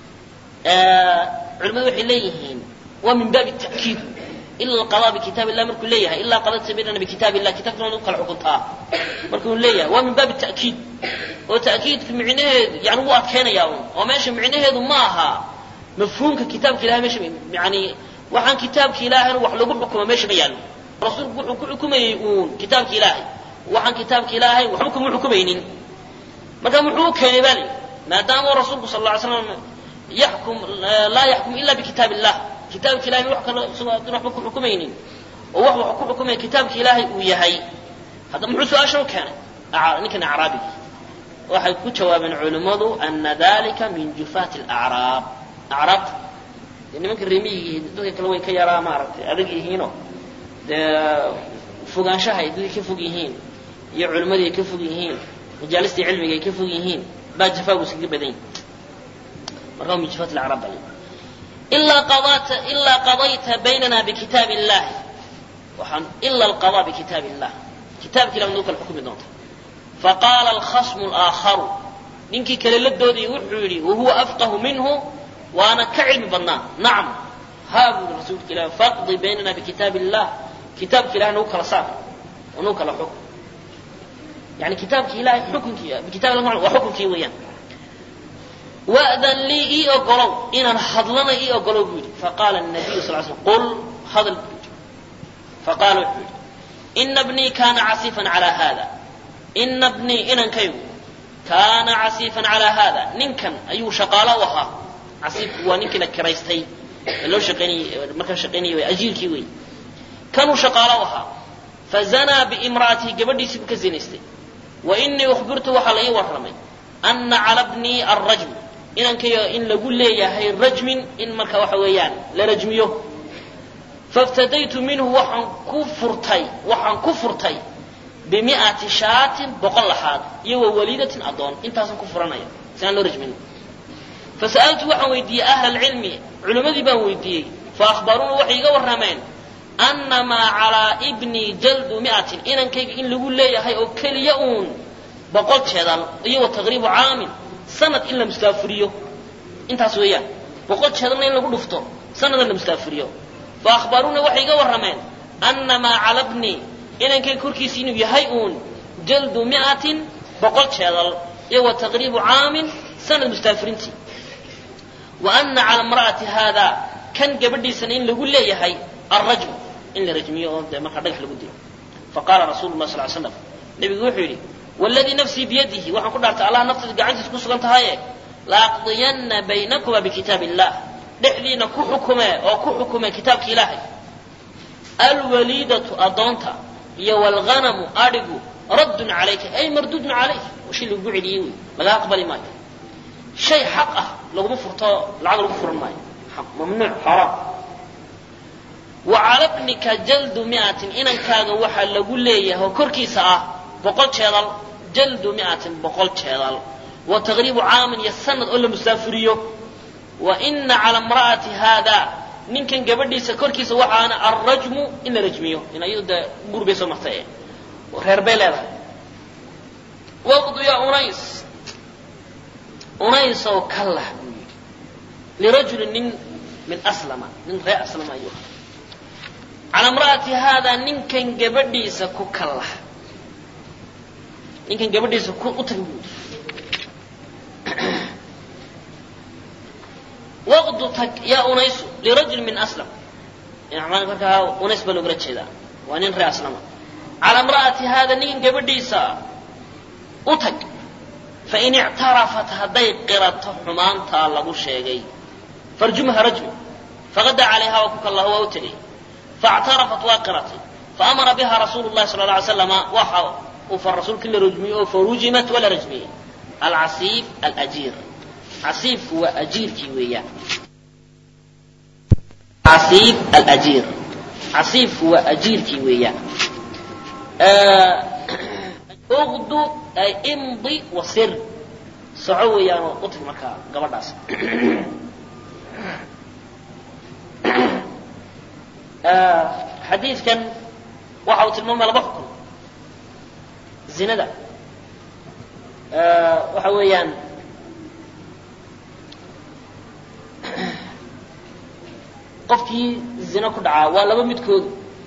culimmadu waxay leeyihiin waa min baabi ta'kiid ila alqadaa bikitaab illah markuu leeyahay ilaa qadayta baynana bikitaab illah kitabkana nagu kala xukuntaa markuu leeyahay waa min baabi ta'kiid oo ta'kiidku micnaheedu yani wuu adkeynayaa un oo meesha micnaheedu ma aha mafhuumka kitaabka ilahay meesha yani waxaan kitaabka ilaahayna wax lagu xukumo meesha ma yaallo rasuulku wuxuu ku xukumayey uun kitaabka ilaahay waxaan kitaabka ilaahay waxba kuma xukumaynin marka muxuu u keenay baa layidhi maadaama rasuulku sal lla ly slam yaxkum laa yaxkum ila bikitaab illah kitaabka ilahay wax kale isagoo adin waxba ku xukumaynin oo wax wax ku xukumaya kitaabka ilaahay uu yahay hadda muxuu su-aasha u keenay ninkan acraabiga waxay ku jawaabeen culimmadu ana dalika min jufaati alacraab acraabta dee nimanka reemiyigii dadka kale way ka yaraa maaragtay adag yihiinoo dee fogaanshaha ay dadka ka fog yihiin iyo culimmadii ay ka fog yihiin majaalistii cilmiga ay ka fog yihiin baa jafaagu iskaga badan yahi marka min jufaat alacraab baa ilaa qadata ilaa qadayta baynana bikitaab illahi waxaan ila alqadaa bikitaab illah kitaabka ilah nagu kala xukumi doonta faqaala alkhasmu alaakharu ninkii kale la doodayay wuxuu yidhi wahuwa afqahu minhu waana ka cilmi badnaa nacam haa buu yidhi rasuulka ilah faqdi baynana bikitaab illah kitaabka ilahay nagu kala saar oo nagu kala xukm yani kitaabka ilahay xukunkii kitab waa xukunkii weeyaan wa'dan lii ii ogolow inaan hadlana ii ogolow buu yidhi faqaala nabiyu sal slam qul hadal buu yidhi faqaala wuxuu yidhi ina bnii kana casiifan calaa hada ina bnii inankaygu kaana casiifan calaa hada ninkan ayuu shaqaalo u ahaa casiifku waa ninkii la kiraystay ee loo shaqaynayey markaa shaqaynayay way ajiirkii wey kanuu shaqaalo u ahaa fazanaa biimra'atihi gabadhiisii buu ka zinaystay wa inii ukhbirtu waxaa la ii warramay ana cala bnii alrajm inankayga in lagu leeyahay rajmin in marka waxa weeyaan la rajmiyo faftadaytu minhu waxaan ku furtay waxaan ku furtay bimi'ati shaatin boqol laxaad iyo wa waliidatin addoon intaasaan ku furanaya si aan loo rajmin fasa'altu waxaan weydiiyey ahla alcilmi culimmadii baan weydiiyey fa akhbaruuna waxay iga warrameen annamaa calaa ibnii jaldu mi'atin inankayga in lagu leeyahay oo keliya uun boqol jeedal iyo wa taqriibu caamin sanad in la mustaafiriyo intaas weeyaan boqol jeedalna in lagu dhufto sanadna la mustaafiriyo fa akhbaruuna waxay iga warrameen annamaa cala bni inankayga korkiisa inuu yahay uun jaldu mi'atin boqol jeedal iyo wa taqriibu caamin sanad mustaafirintii wa ana cala imra'ati haada kan gabadhiisana in lagu leeyahay alrajmu in la rajmiyo oo dee markaa dhagax lagu dilo faqaala rasuulu lah sal slam nebigu wuxuu yidhi waladii nafsii biyadihi waxaan ku dhaartay allah naftiisa gacantiisa ku sugan tahaye laaqdiyanna baynakuma bikitaab illah dhexdiina ku xukume oo ku xukume kitaabka ilaahay alwaliidatu adoonta iyo wlghanamu adhigu raddun calayka ay mardudun calayk shay lagugu celiyey wey laga aqbali maayo shay xaq ah laguma furto lacag lagu furan maayo mamnuuc xaraam wa cala bnika jaldu mi'atin inankaaga waxaa lagu leeyahay oo korkiisa ah boqol jeedal jaldu mi'atin boqol jeedal wa taqriibu caamin iyo sanad oo la musaafiriyo wa ina cala imra'ati haada ninkan gabadhiisa korkiisa waxaana alrajmu in la rajmiyo in ayadu dee guur bay soo martay reer bay leedahay waqdu ya unays unays oo kallah buu yidhi lirajulin nin min aslama nin reer aslama ayuu cala imra'ati haada ninkan gabadhiisa ku kallah ninkan gabadhiisa ku u tag buu yidhi waqdu tag yaa unaysu lirajul min aslam markaa unays baa loogala jeedaa waa nin reer aslama cala imra'ati haada ninkan gabadhiisa u tag fain ictarafat hadday qirato xumaantaa lagu sheegay farjumha rajmi faqada calayha waa ku kallahu waa u tegay faاctarafat waa qiratay faamara biha rasuulu llahi sala lla alay slama waxa uu far rasuulka la rajmiyey oo farujimat waa la rajmiyey alcasiif alajiir casiifku waa ajiirkii weeyaan casiif alajiir casiifku waa ajiirkii weeyaan uqdu ay imdi wasir soco weeyaanoo u tag markaa gabadhaas xadiidkan waxa uu tilmaamaya laba xukun zinada waxa weeyaan qofkii zino ku dhacaa waa laba midkoodu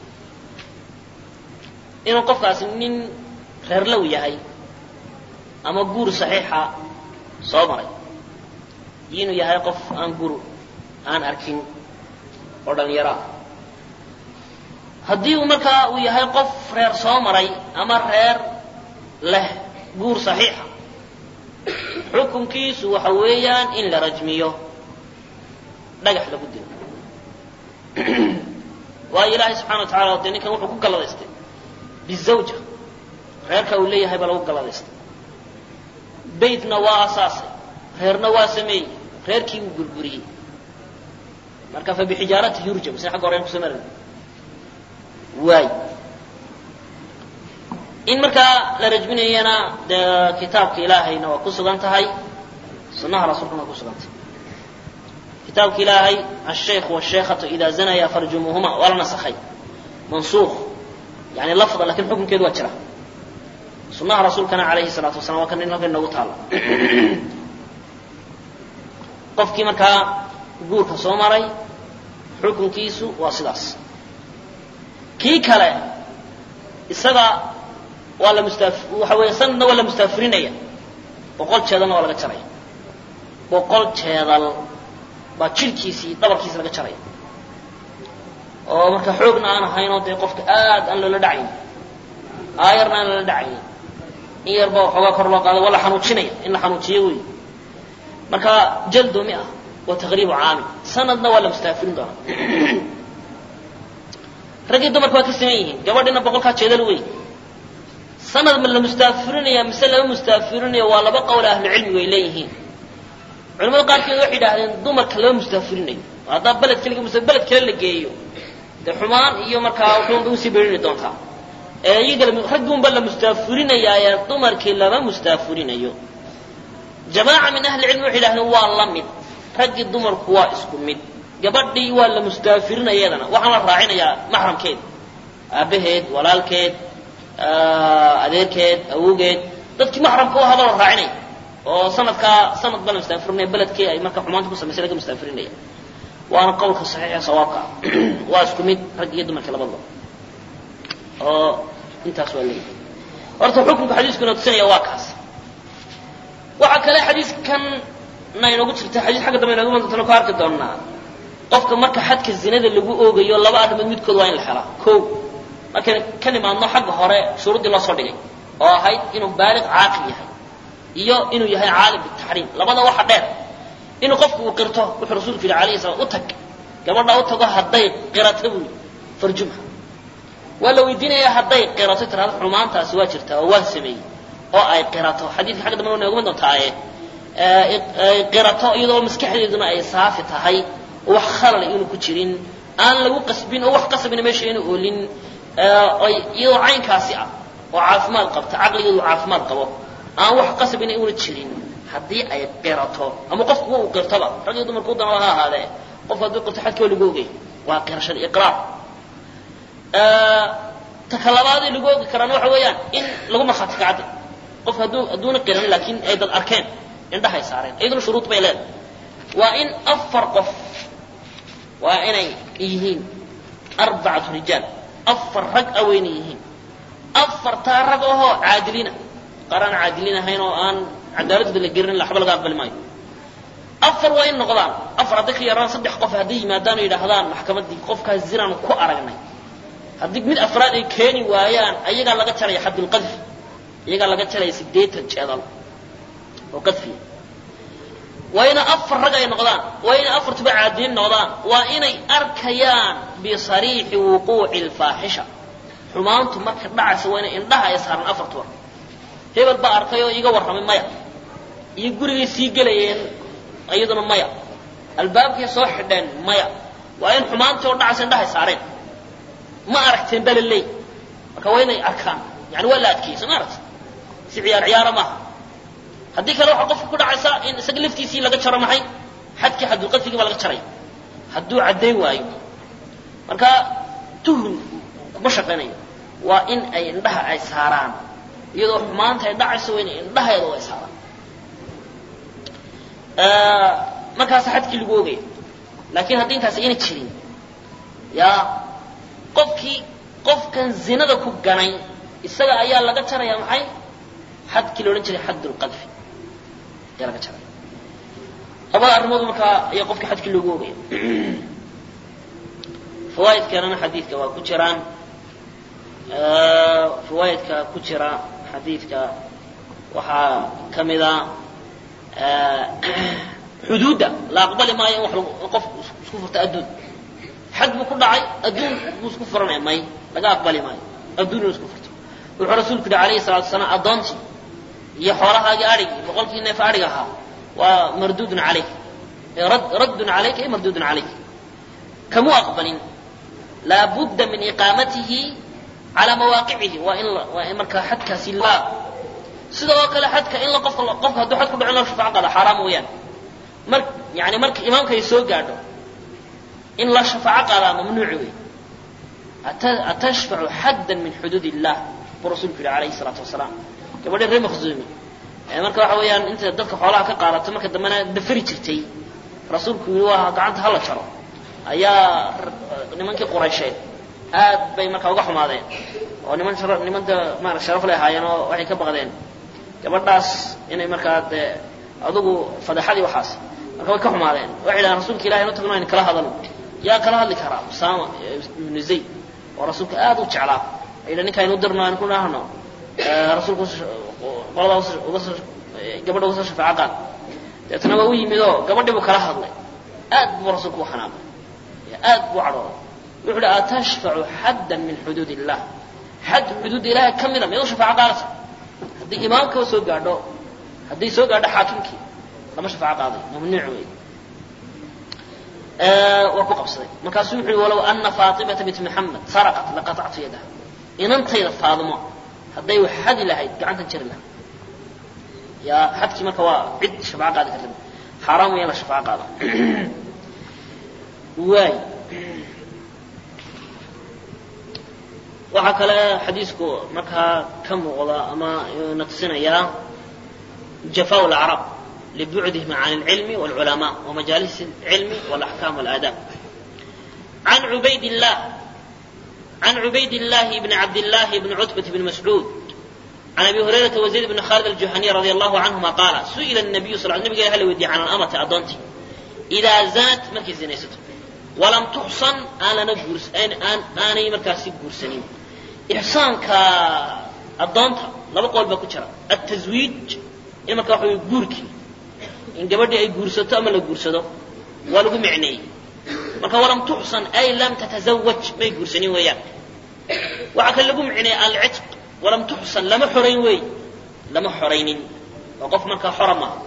inuu qofkaasi nin reerlow yahay ama guur saxiixa soo maray iyo inuu yahay qof aan guur aan arkin oo dhalinyaro ah haddii uu markaa uu yahay qof reer soo maray ama reer leh guur saxiixa xukunkiisu waxa weeyaan in la rajmiyo dhagax lagu dilo waayo ilaahay subxana wa tacala dee ninkan wuxuu ku galladaystay bizawja reerka uu leeyahay baa lagu galladaystay baytna waa asaasay reerna waa sameeyey reerkii wuu burburiyey marka fa bixijaarati yurjam sina agga horean kusoo marin waay in markaa la rajminayana dee kitaabka ilaahayna waa ku sugan tahay sunnaha rasuulkana waa ku sugan tahay kitaabka ilaahay ashaykh washaykhatu idaa zanaya farjumuuhuma waa la nasakhay mansuukh yani lafda lakin xukunkeedu waa jira sunnaha rasuulkana alayhi salaatu wasalam waa kan in halkan inoogu taala qofkii markaa guurka soo maray xukunkiisu waa sidaas kii kale isaga waa la mustaaf waxa weeye sanadna waa la mustaafirinaya boqol jeedalna waa laga jaraya boqol jeedal baa jirhkiisii dhabarkiisi laga jaraya oo marka xoogna aan ahaynoo dee qofka aad aan loola dhacayn aayarna aan loola dhacayn in yarba waxoogaa kor loo qaado waa la xanuujinaya in la xanuujiyo wey marka jaldo mi ah wa taqriibu caamil sanadna waa la mustaafirin doonaa raggii dumarka waa ka siman yihiin gabadhina boqolkaa jeedal wey sanad ma la mustaafirinaya mise lama mustaafirinaya waa laba qowl ahlucilmigu ay leeyihiin culamada qaarkeed waxay yidhahdeen dumarka lama mustaafirinayo haddaa beled keliga mise beled kale la geeyo dee xumaan iyo markaa wuxuunba usii berini doontaa ee iyaga raggiunba la mustaafirinayaaye dumarkii lama mustaafirinayo jamaaca min ahli cilmi waxay yidhahdeen waa la mid raggii dumarku waa isku mid gabadhii waa la mustaafirinaya iyadana waxaan la raacinayaa maxramkeed aabaheed walaalkeed adeerkeed awowgeed dadkii maxramka u ahaaba la raacinaya oo sanadkaa sanad ba la mustaafirinaya beledkii ay marka xumaanta ku samaysay laga mustaafirinaya waana qowlka saxiixa sawaabka ah waa isku mid rag iyo dumarka labadaba oo intaas waa leeyahay horta xukunka xadiisku inoo tusinaya waa kaas waxaa kale xadiiskan na inoogu jirta xadiis xagga dambe inoogu mantana ku arki doonaa qofka marka xadka zinada lagu oogayo laba arrimood midkood waa in la helaa ko markaynu ka nimaadno xagga hore shuruuddii loo soo dhigay oo ahayd inuu baaliq caaqil yahay iyo inuu yahay caalim bitaxriim labada waxa dheer inuu qofku uu qirto wuxuu rasuulku yidhi alayhi salaam u tag gabadha u tago hadday qirato buu farjumha waa la weydiinayaa hadday qirato tirahdo xumaantaasi waa jirtaa oo waa sameeyey oo ay qirato xadiidka xagga dambe nooguma doontaaye qirato iyadoo maskaxdeeduna ay saafi tahay oo wax khalal inuu ku jirin aan lagu qasbin oo wax qasbina meesha inu oolin iyadoo caynkaasi ah oo caafimaad qabta caqligeedu caafimaad qabo aan wax qasbina una jirin haddii ay qirato ama qofku uu qirtoba rag iyo dumarku dana ha ahaadee qofku hadduu qirto xadkii waa lagu ogay waa qirashada iqraar ta kalabaadee lagu ogi karaan waxa weeyaan in lagu markhaati kacadda qofku hadduu hadduuna qiran laakiin ay dad arkeen indhahay saareen iyaduna shuruud bay leedahay waa in afar qof waa inay yihiin arbacatu rijaal afar rag a weyna yihiin afartaa rag ahoo caadiliina qaar aan caadiliin ahayn oo aan cadaaladooda la gerin waxba laga aqbali maayo afar waa in noqdaan afar hadday ka yaraan saddex qof hadday yimaadaan oo yidhaahdaan maxkamaddii qofkaas zinaan ku aragnay haddii mid afraad ay keeni waayaan ayagaa laga jaraya xaddulqadfi iyagaa laga jaraya sideetan jeedal oo qadfiya waa ina afar rag ay noqdaan waa inay afartuba caadiliin noqdaan waa inay arkayaan bisariixi wuquuci lfaaxisha xumaantu marka dhacaysa waa inay indhaha ay saaran afartuba hebel baa arkay oo iiga warramay maya iyo gurigay sii gelayeen iyaduna maya albaabkay soo xidheen maya waa in xumaantii oo dhacaysa indhahay saareen ma aragteen baa la leey marka waa inay arkaan yani waa la adkeeyey soo ma aragti si ciyaar ciyaara maaha haddii kale waxaa qofka ku dhacaysa in isaga laftiisii laga jaro maxay xadkii xadulqadfigii baa laga jaraya hadduu caddayn waayo marka tuhun kuma shaqaynayo waa in ay indhaha ay saaraan iyadoo xumaanta ay dhacayso waa inay indhaheeda ay saaraan markaas xadkii lagu ogaya laakiin haddii intaas ayna jirin ya qofkii qofkan zinada ku ganay isaga ayaa laga jaraya maxay xadkii la odhan jiray xadd lqadfi ayaa laga jaraya labada arrimood markaa ayaa qofkii xadkii loogu ogaya fawaa'idkanana xadiidka waa ku jiraan fawaa'idka ku jira xadiidka waxaa ka mida xuduudda la aqbali maayo in wax qof isku furta adduun xad buu ku dhacay adduun buu isku furanaya may laga aqbali maayo adduun inuu isku furto wuxuu rasuulku yihi alayhi salatu wasalaam addoontii iyo xoolahaagii adhigii boqolkii neef adhiga ahaa waa marduudun calayk raddun calayka ay marduudun calayk kamuu aqbalin laabudda min iqaamatihi calaa mawaaqicihi waa in waa in markaa xadkaasi la sidoo kale xadka in la qofka qofka hadduu xad ku dhaco in loo shafaaco qaado xaaraam weeyaan mar yani marka imaamka ay soo gaadho in la shafaaco qaadaa mamnuuc wey atashfacu xaddan min xuduud illah buu rasuulku yihi alayhi salaatu wasalaam gabadhi reer makhzuumi marka waxa weeyaan inta dadka xoolaha ka qaadato marka dambena dafari jirtay rasuulku yii waa gacanta hala jaro ayaa nimankii quraysheed aad bay markaa uga xumaadeen oo niman nimanta maara sharaf lay ahaayeen oo waxay ka baqdeen gabadhaas inay markaa dee adugu fadeexadii waxaas marka way ka xumaadeen waxay yidhahdeen rasuulka ilahi inu tagno aynu kala hadalno yaa kala hadli karaa usaama ibnu zayd oo rasuulka aad u jeclaa ayidha ninka aynu dirno aynu ku dhahno rasuulku qoladaa uga soo gabadha uga soo shafaaco qaad deetna waa u yimid oo gabadhii buu kala hadlay aad buu rasuulku u xanaaqay aad buu cadhooday wuxu uhi atashfacu xaddan min xuduud illah xad xuduudda ilaahay ka mida miyadu shafaaco qaadaysa haddii imaamkaba soo gaadho hadday soo gaadho xaakimkii lama shafaaco qaaday mamnuuc wey waa ku qabsaday markaasuu wuxu uhi walow ana faatimata bint maxamed saraqat laqatactu yadaha inantayda faadimo hadday wax xadi lahayd gacantan jari lahaa yaa xadkii marka waa cid shafaaco qaadi karta xaaraam weeyaan la shafaaco qaada waay waxaa kale xadiisku markaa ka muuqda ama na tusinayaa jafaa lacrab libucdihim can اlcilmi wاlculamaa wamajaalis اlcilmi wاlaxkaam wاlaadaab عن عبيد الله عن عبيد الله بن عبد الله بن عتبة بن مسعود عن ابي هريره وزيد بن خالد الجهني رضي الله عنهما قال سئل النبي صلى الله عليه وسلم هل ودي عن الأمة أدونتي إذا زنت مركي زنيسته ولم تحصن أنا نجورس أن أن أنا مركاسي جورسنين إحسان ك أدونتا لما قول بكتشرا التزويج إما كحو يجوركي إن جبردي أي جورسته أما لا جورسته ولو معني marka walam tuxsan ay lam tatazawaj may guursanin weeyaan waxaa kale lagu micnaya alcitq walam tuxsan lama xorayn wey lama xoraynin oo qof markaa xora maaha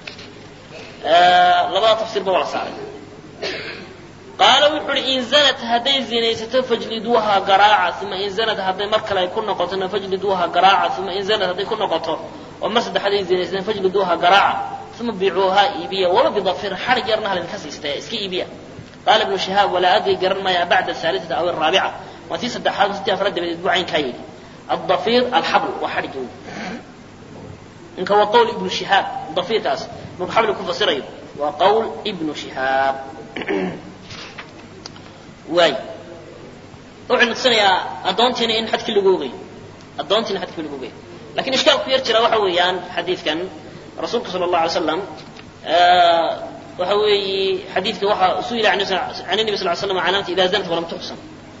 labada tafsiirba waa la saaray qaala wuxu uhi in zanat hadday zinaysato fajliduuha garaaca uma in zanat hadday mar kale ay ku noqotona fajliduuha garaaca uma in zanat hadday ku noqoto oo mar saddexaad ay zinaysateen fajliduuha garaaca uma biicuuha iibiya waba bidafir xarig yarna halinka siistaya iska iibiya قال ابن شهاب ولا أدري قرن ما بعد الثالثة أو الرابعة وتي صدح حال ستة أفراد من أسبوعين كايد الضفير الحبل وحرجه إنك هو قول ابن شهاب ضفير تاس من حبل يكون فصيري وقول ابن شهاب واي وحن نتصنع يا أدونتين إن حد كل جوجي أدونتين حد كل جوجي لكن إشكال كبير ترى وحويان حديث كان رسولك صلى الله عليه وسلم آه waxa weeye xadiidka waxaa su-ila can nabi sal l slam calaamata ida zanat walam tuxsan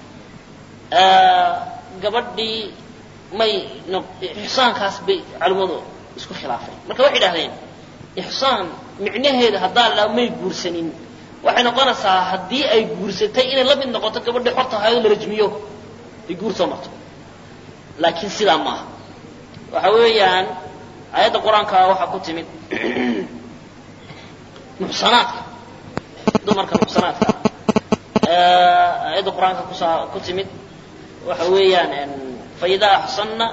gabadhii may ixsaankaas bay culimmadu isku khilaafeen marka waxay idhahdeen ixsaan micnaheeda haddaan la may guursanin waxay noqonaysaa haddii ay guursatay inay la mid noqoto gabadhii xorta ahaayoo la rajmiyo ay guur soo marto laakiin sidaa maaha waxa weeyaan aayadda qur-aanka waxaa ku timid muxsanaadka dumarka muxsanaadka aayadda qur-aanka kusaa ku timid waxa weeyaan faidaa axsanna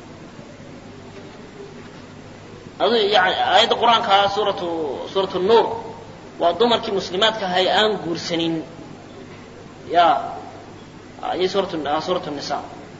adu yani aayadda qur-aanka suuratu suuratu nuur waa dumarkii muslimaadka ahay aan guursanin ya iyo suuratu suuratu nisa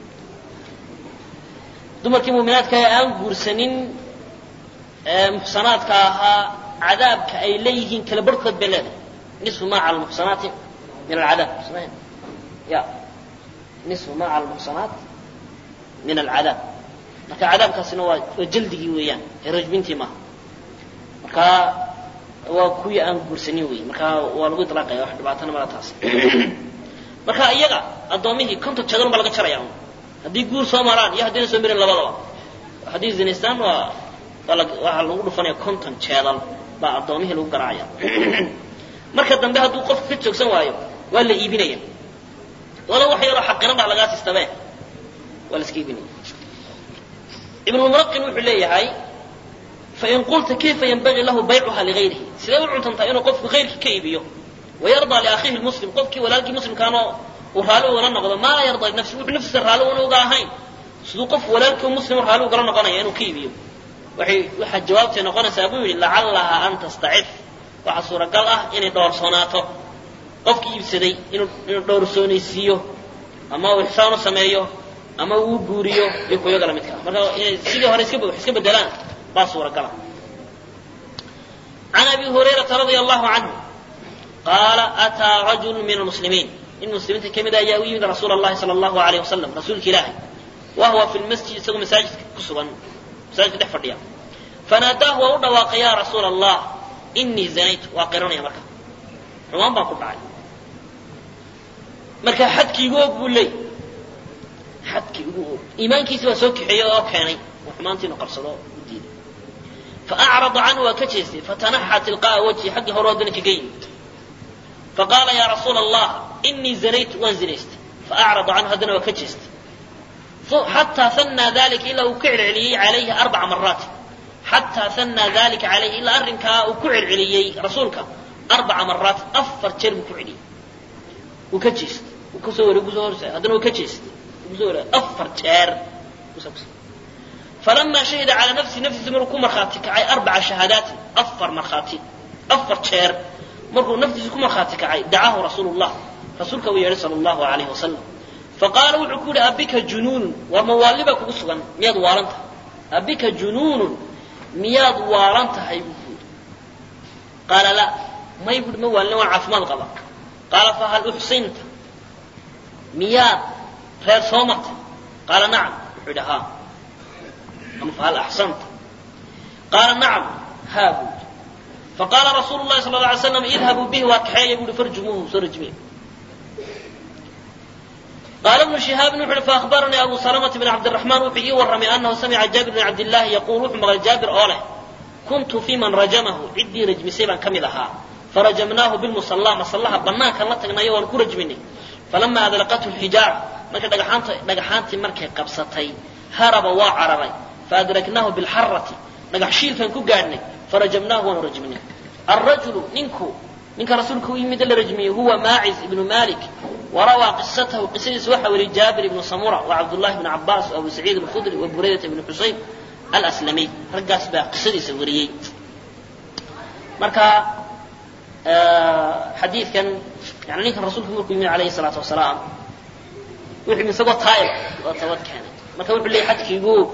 dumarkii muminaadka ahay aan guursanin muxsanaadka ahaa cadaabka ay leeyihiin kala barhkood bay leedahay nisfu ma cala almuxsanaati min alcadaab samayn ya nisfu ma cala almuxsanaat min alcadaab marka cadaabkaasina waa waa jaldigii weeyaan ee rajbintii maaha marka waa kuwii aan guursanin wey marka waa lagu itlaaqaya wax dhibaatana mala taas marka iyaga addoomihii konton jeedal baa laga jaraya un haddii guur soo maraan iyo haddayna soo marin labadaba haddii zinaystaan waa waxaa lagu dhufanaya konton jeedal baa addoomihii lagu garaacaya marka dambe hadduu qofku ka joogsan waayo waa la iibinaya walo wax yaroo xaqiran baa lagaa sistabe waa la iska iibinaya ibnulmuraqin wuxuu leeyahay fain qulta kayfa yanbagii lahu baycuha ligayrihi sidee u cuntantaa inuu qofku hayrkii ka iibiyo wayardaa liakhiihi lmuslim qofkii walaalkii muslimkaanoo uu raalli ugala noqdo maa laa yardaa linafsi wuxuu naftiisa raalli una uga ahayn siduu qof walaalkii muslim raalli ugala noqonaya inuu ka iibiyo waxay waxaa jawaabtay noqonaysaa buu yidhi lacallaha an tastacif waxaa suuragal ah inay dhoorsoonaato qofkii iibsaday inuu inuu dhoorsoonaysiiyo ama uu ixsaan u sameeyo ama uu guuriyo iyo kuyaga lamidka ah marka inay sidii hore iska wax iska bedelaan baa suuragala can abi hurayrata radia allahu canhu qaala ataa rajulu min almuslimiin in muslimiinta ka mid ayaa u yimid rasuula allahi sala allahu alayh wasalam rasuulka ilaahay wa huwa fi lmasjid isagoo masaajidka ku sugan masaajidka dhex fadhiya fanaadaahu waa u dhawaaqay ya rasuula allah inii zanaytu waa qiranaya marka xumaan baan ku dhacay marka xadkii igu og buu leey xadkii igu og iimaankiisi baa soo kaxeeyey oo keenay oo xumaantiinu qabsado u diiday faacrada canhu waa ka jeestay fatanaxa tilqa'a wajhi xaggii hore haddana kaga yimid faqaala ya rasuula allah inii zanaytu waan zinaystay faacrada canhu haddana waa ka jeestay xataa hanaa dalika ilaa uu ka celceliyey calayhi arbaca maraati xataa hanaa dalika calayhi ilaa arrinkaa uu ku celceliyey rasuulka arbaca maraat afar jeer buu ku celiyey wuu ka jeestay wuu kasoo wareeg kusoo horsa haddana wuu ka jeestay wuu kusoo wareeg afar jeer falamaa shahida calaa nafsi naftiisa maruu ku markhaati kacay arbaca shahaadaatin afar markhaati afar jeer markuu naftiisa ku markhaati kacay dacaahu rasuulu llah rasuulka uu yeedhay sala allahu alayhi wasalam faqaala wuxuu ku yidhi abika junuunun waa mawaalli baa kugu sugan miyaad waalan tahay abika junuunun miyaad waalan tahay buu ku yidhi qaala la may buuhi ma waalina waan caafimaad qaba qaala fahal uxsinta miyaad reer soo martay qaala nacam wuxuu yidhi haa ama fahal axsanta qaala nacam haa buu yidhi faqaala rasuulu llahi sala alla alay slam idhabuu bihi waa kaxeeya buuhi farjumuuhu soo rajmiya قال ابن شهاب وحر فأخبرني أبو سلمة بن عبد الرحمن وحي ورمي أنه سمع جابر بن عبد الله يقول وحمر جابر أوله كنت في من رجمه عدي رجم سيبا كملها فرجمناه بالمصلى مصلها بنان كان لتقنا يوان كرجمني فلما أذلقته الحجارة مركا دقحانتي مركا قبصتي هرب وعربي فأدركناه بالحرة دقحشيل كان كقارني فرجمناه ونرجمني الرجل ننكو ننك رسولك يمد الرجمي هو ماعز بن مالك وروى قصته قصيص وحول جابر بن سمرة وعبد الله بن عباس وأبو سعيد الخدري وبريدة بن حصيب الأسلمي رجاس بقى قصيص وريي مركا آه حديث كان يعني نيك الرسول كم عليه الصلاة والسلام وحي من سقط طائب وتوت كانت مركا وحي اللي حد كيقول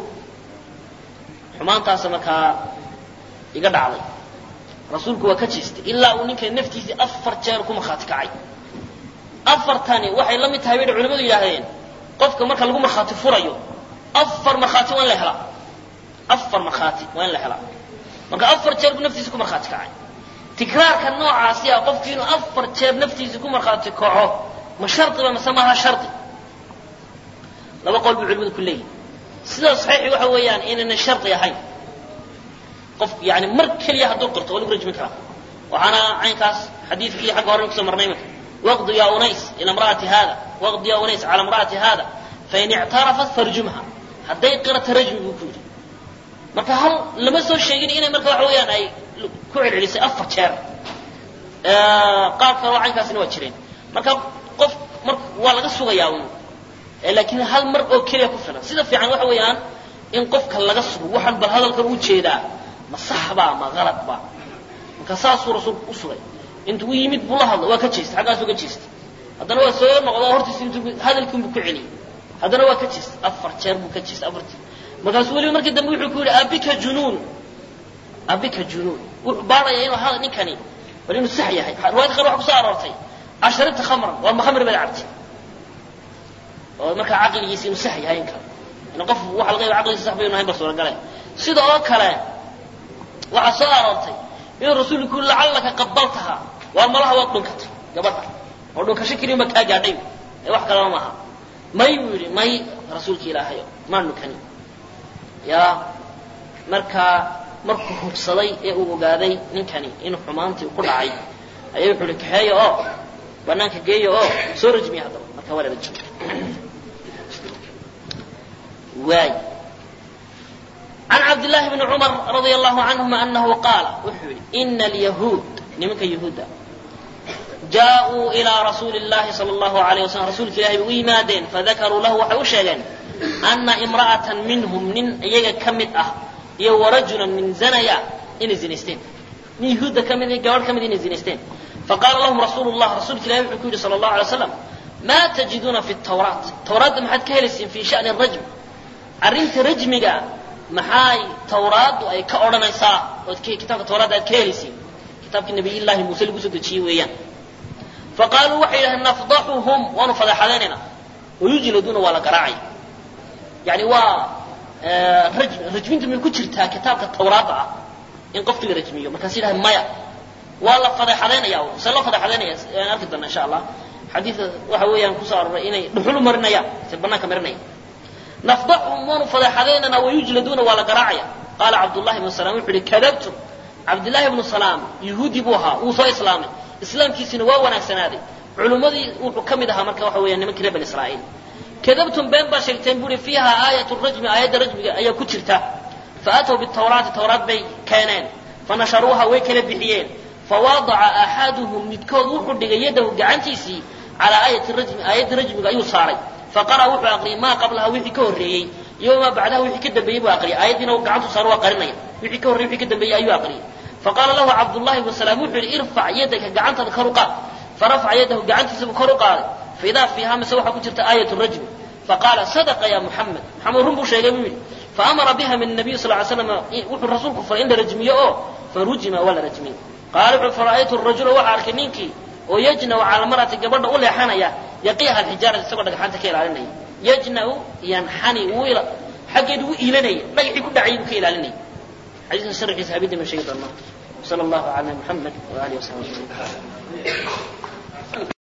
حمان تاسا مركا يقدع علي rasuulku waa ka jeestay ilaa uu ninka naftiisii afar jeer ku markhaati kacay afartani waxay la mid tahay bay culimadu yidhaahdeen qofka marka lagu markhaati furayo afar markhaati waa in la helaa afar markhaati waa in la helaa marka afar jeer buu naftiisa ku markhaati kacay tikraarka noocaasi ah qofku inuu afar jeer naftiisa ku markhaati kaco ma shardiba mase maaha shardi laba qol buu culimadu ku leeyihin sida saxiixi waxa weeyaan inayna shardi ahayn qof yani mar keliya hadduu qirto waa lagu rajmin karaa waxaana caynkaas xadiidkii xagga hore kusoo marnay marka waqdu ya unays ila imra'ati hada waqdu ya unays cala imra'ati hada fain ictarafat farjumha hadday qirata rajmi buu ku yidhi marka hal lama soo sheegin inay marka waxa weeyaan ay ku celcelisay afar jeer qaar kale oo caynkaasina waa jireen marka qof mar waa laga sugayaa un laakiin hal mar oo keliya ku filan sida fiican waxa weeyaan in qofka laga sugo waxaan bal hadalkan u jeedaa ma sax baa ma qalad baa marka saasuu rasuulku u sugay intuu u yimid buu la hadla waa ka jeestay xaggaasuu ka jeestay haddana waa soo noqdo hortiisa intuu hadalkiinbuu ku celiyey haddana waa ka jeestay afar jeer buu ka jeestay afar jeer markaasuu weliba markii dambe wuxuu ku yidhi abika junuun abika junuun wuxuu baaraya inuu hada ninkani bal inuu sax yahay riwaayad qaar waxa kusoo aroortay casharibta khamran waa ma khamri baad cabtay oo markaa caqligiisa inuu sax yahay in kale in qof waxa laga yaba caqligiisa sax baynu ahayn ba suuragale sida oo kale waxaa soo aroortay inuu rasuulku yuri lacallaka qabaltaha waa malaha waad dhunkatay gabadha oo dhunkasho keliya kaa gaadhay ee wax kaleba maaha may buu yidhi may rasuulka ilaahayo maan dhunkani ya markaa markuu hubsaday ee uu ogaaday ninkani inuu xumaantii ku dhacay ayaa wuxuu ihi kaxeeya oo banaanka geeya oo soo rajmiya haddaba marka waa la rajmiya waay عن عبد الله بن عمر رضي الله عنهما أنه قال إن اليهود نمك يهودا جاءوا إلى رسول الله صلى الله عليه وسلم رسول الله ويمادين فذكروا له وحوشا أن امرأة منهم من يجا كمت أه يو رجلا من زنيا إن زنستين من يهودا كمت جوار كمت إن زنستين فقال لهم رسول الله رسول الله صلى الله عليه وسلم ما تجدون في التوراة التوراة ما حد كهلس في شأن الرجم أرنت رجمك maxay tawraaddu ay ka odhanaysaa ood kitaabka tawraadda aad ka helaysiin kitaabkii nabiyillaahi muuse lagu soo dejiyey weeyaan faqaaluu waxay yidhahdeen nafdaxuhum waanu fadeexadaynayna wayujladuuna waa la garaacaya yani waa rajm rajmintu may ku jirtaa kitaabka tawraadda ah in qofkii la rajmiyo markaas yidhahdeen maya waa la fadeexadaynaya se loo fadeexadaynaya aan arki doona insha allah xadiidka waxa weeyaan kusoo aroray inay dhuxul marinayaan se banaanka marinaya nafdaxhum waanu fadeexadaynana wayujladuuna waa la garaacaya qaala cabdullahi ibnu salaam wuxuu yihi kadabtum cabdullaahi ibnu salaam yuhuudi buu ahaa wuu soo islaamay islaamkiisina waa wanaagsanaaday culummadii wuxuu ka mid ahaa marka waxa weeyaan nimankii reer bani israa'iil kadabtum been baa sheegteen buu yihi fiiha aayatu rajmi aayadda rajmiga ayaa ku jirta faatow bitawraati tawraat bay keeneen fanasharuuha way kala bixiyeen fawaadaca axaduhum midkood wuxuu dhigay yadahu gacantiisii calaa aayati rajmi aayadda rajmiga ayuu saaray faqara wuxuu aqriyay maa qablaha wixii ka horreeyey iyo maa bacdaha wixii ka dambeeyey buu aqriyay aayaddiina gacantu saar waa qarinaya wixii ka horreyey wixii ka dambeeyey ayuu aqriyay faqaala lahu cabdullahi bnu salaam wuxuu yidhi irfac yadaka gacantaada kor u qaad farafaca yadahu gacantiisabuu kor u qaaday faidaa fiiha mise waxaa ku jirta aayat rajmi faqaala sadaqa ya muxamed maxamed run buu sheegay buu yidhi faamara biha min nabiy sal ly slam wuxuu rasuulku faray in la rajmiyo oo farujima waa la rajmiyey qaala wuxuu fara'aytu rajula waxaa arkay ninkii oo yajnau cala mar'ati gabadha u leexanaya yaqiiha alxijaarata isagoo dhagxaanta ka ilaalinaya yajnau yanxani wuu xaggeedu u iilanaya dhagaxii ku dhacayay buu ka ilaalinaya xadiiska sharxiisa habidda ma sheegi doonaa sala allahu cala muxamed wa alihi wasaxbi ajmaciin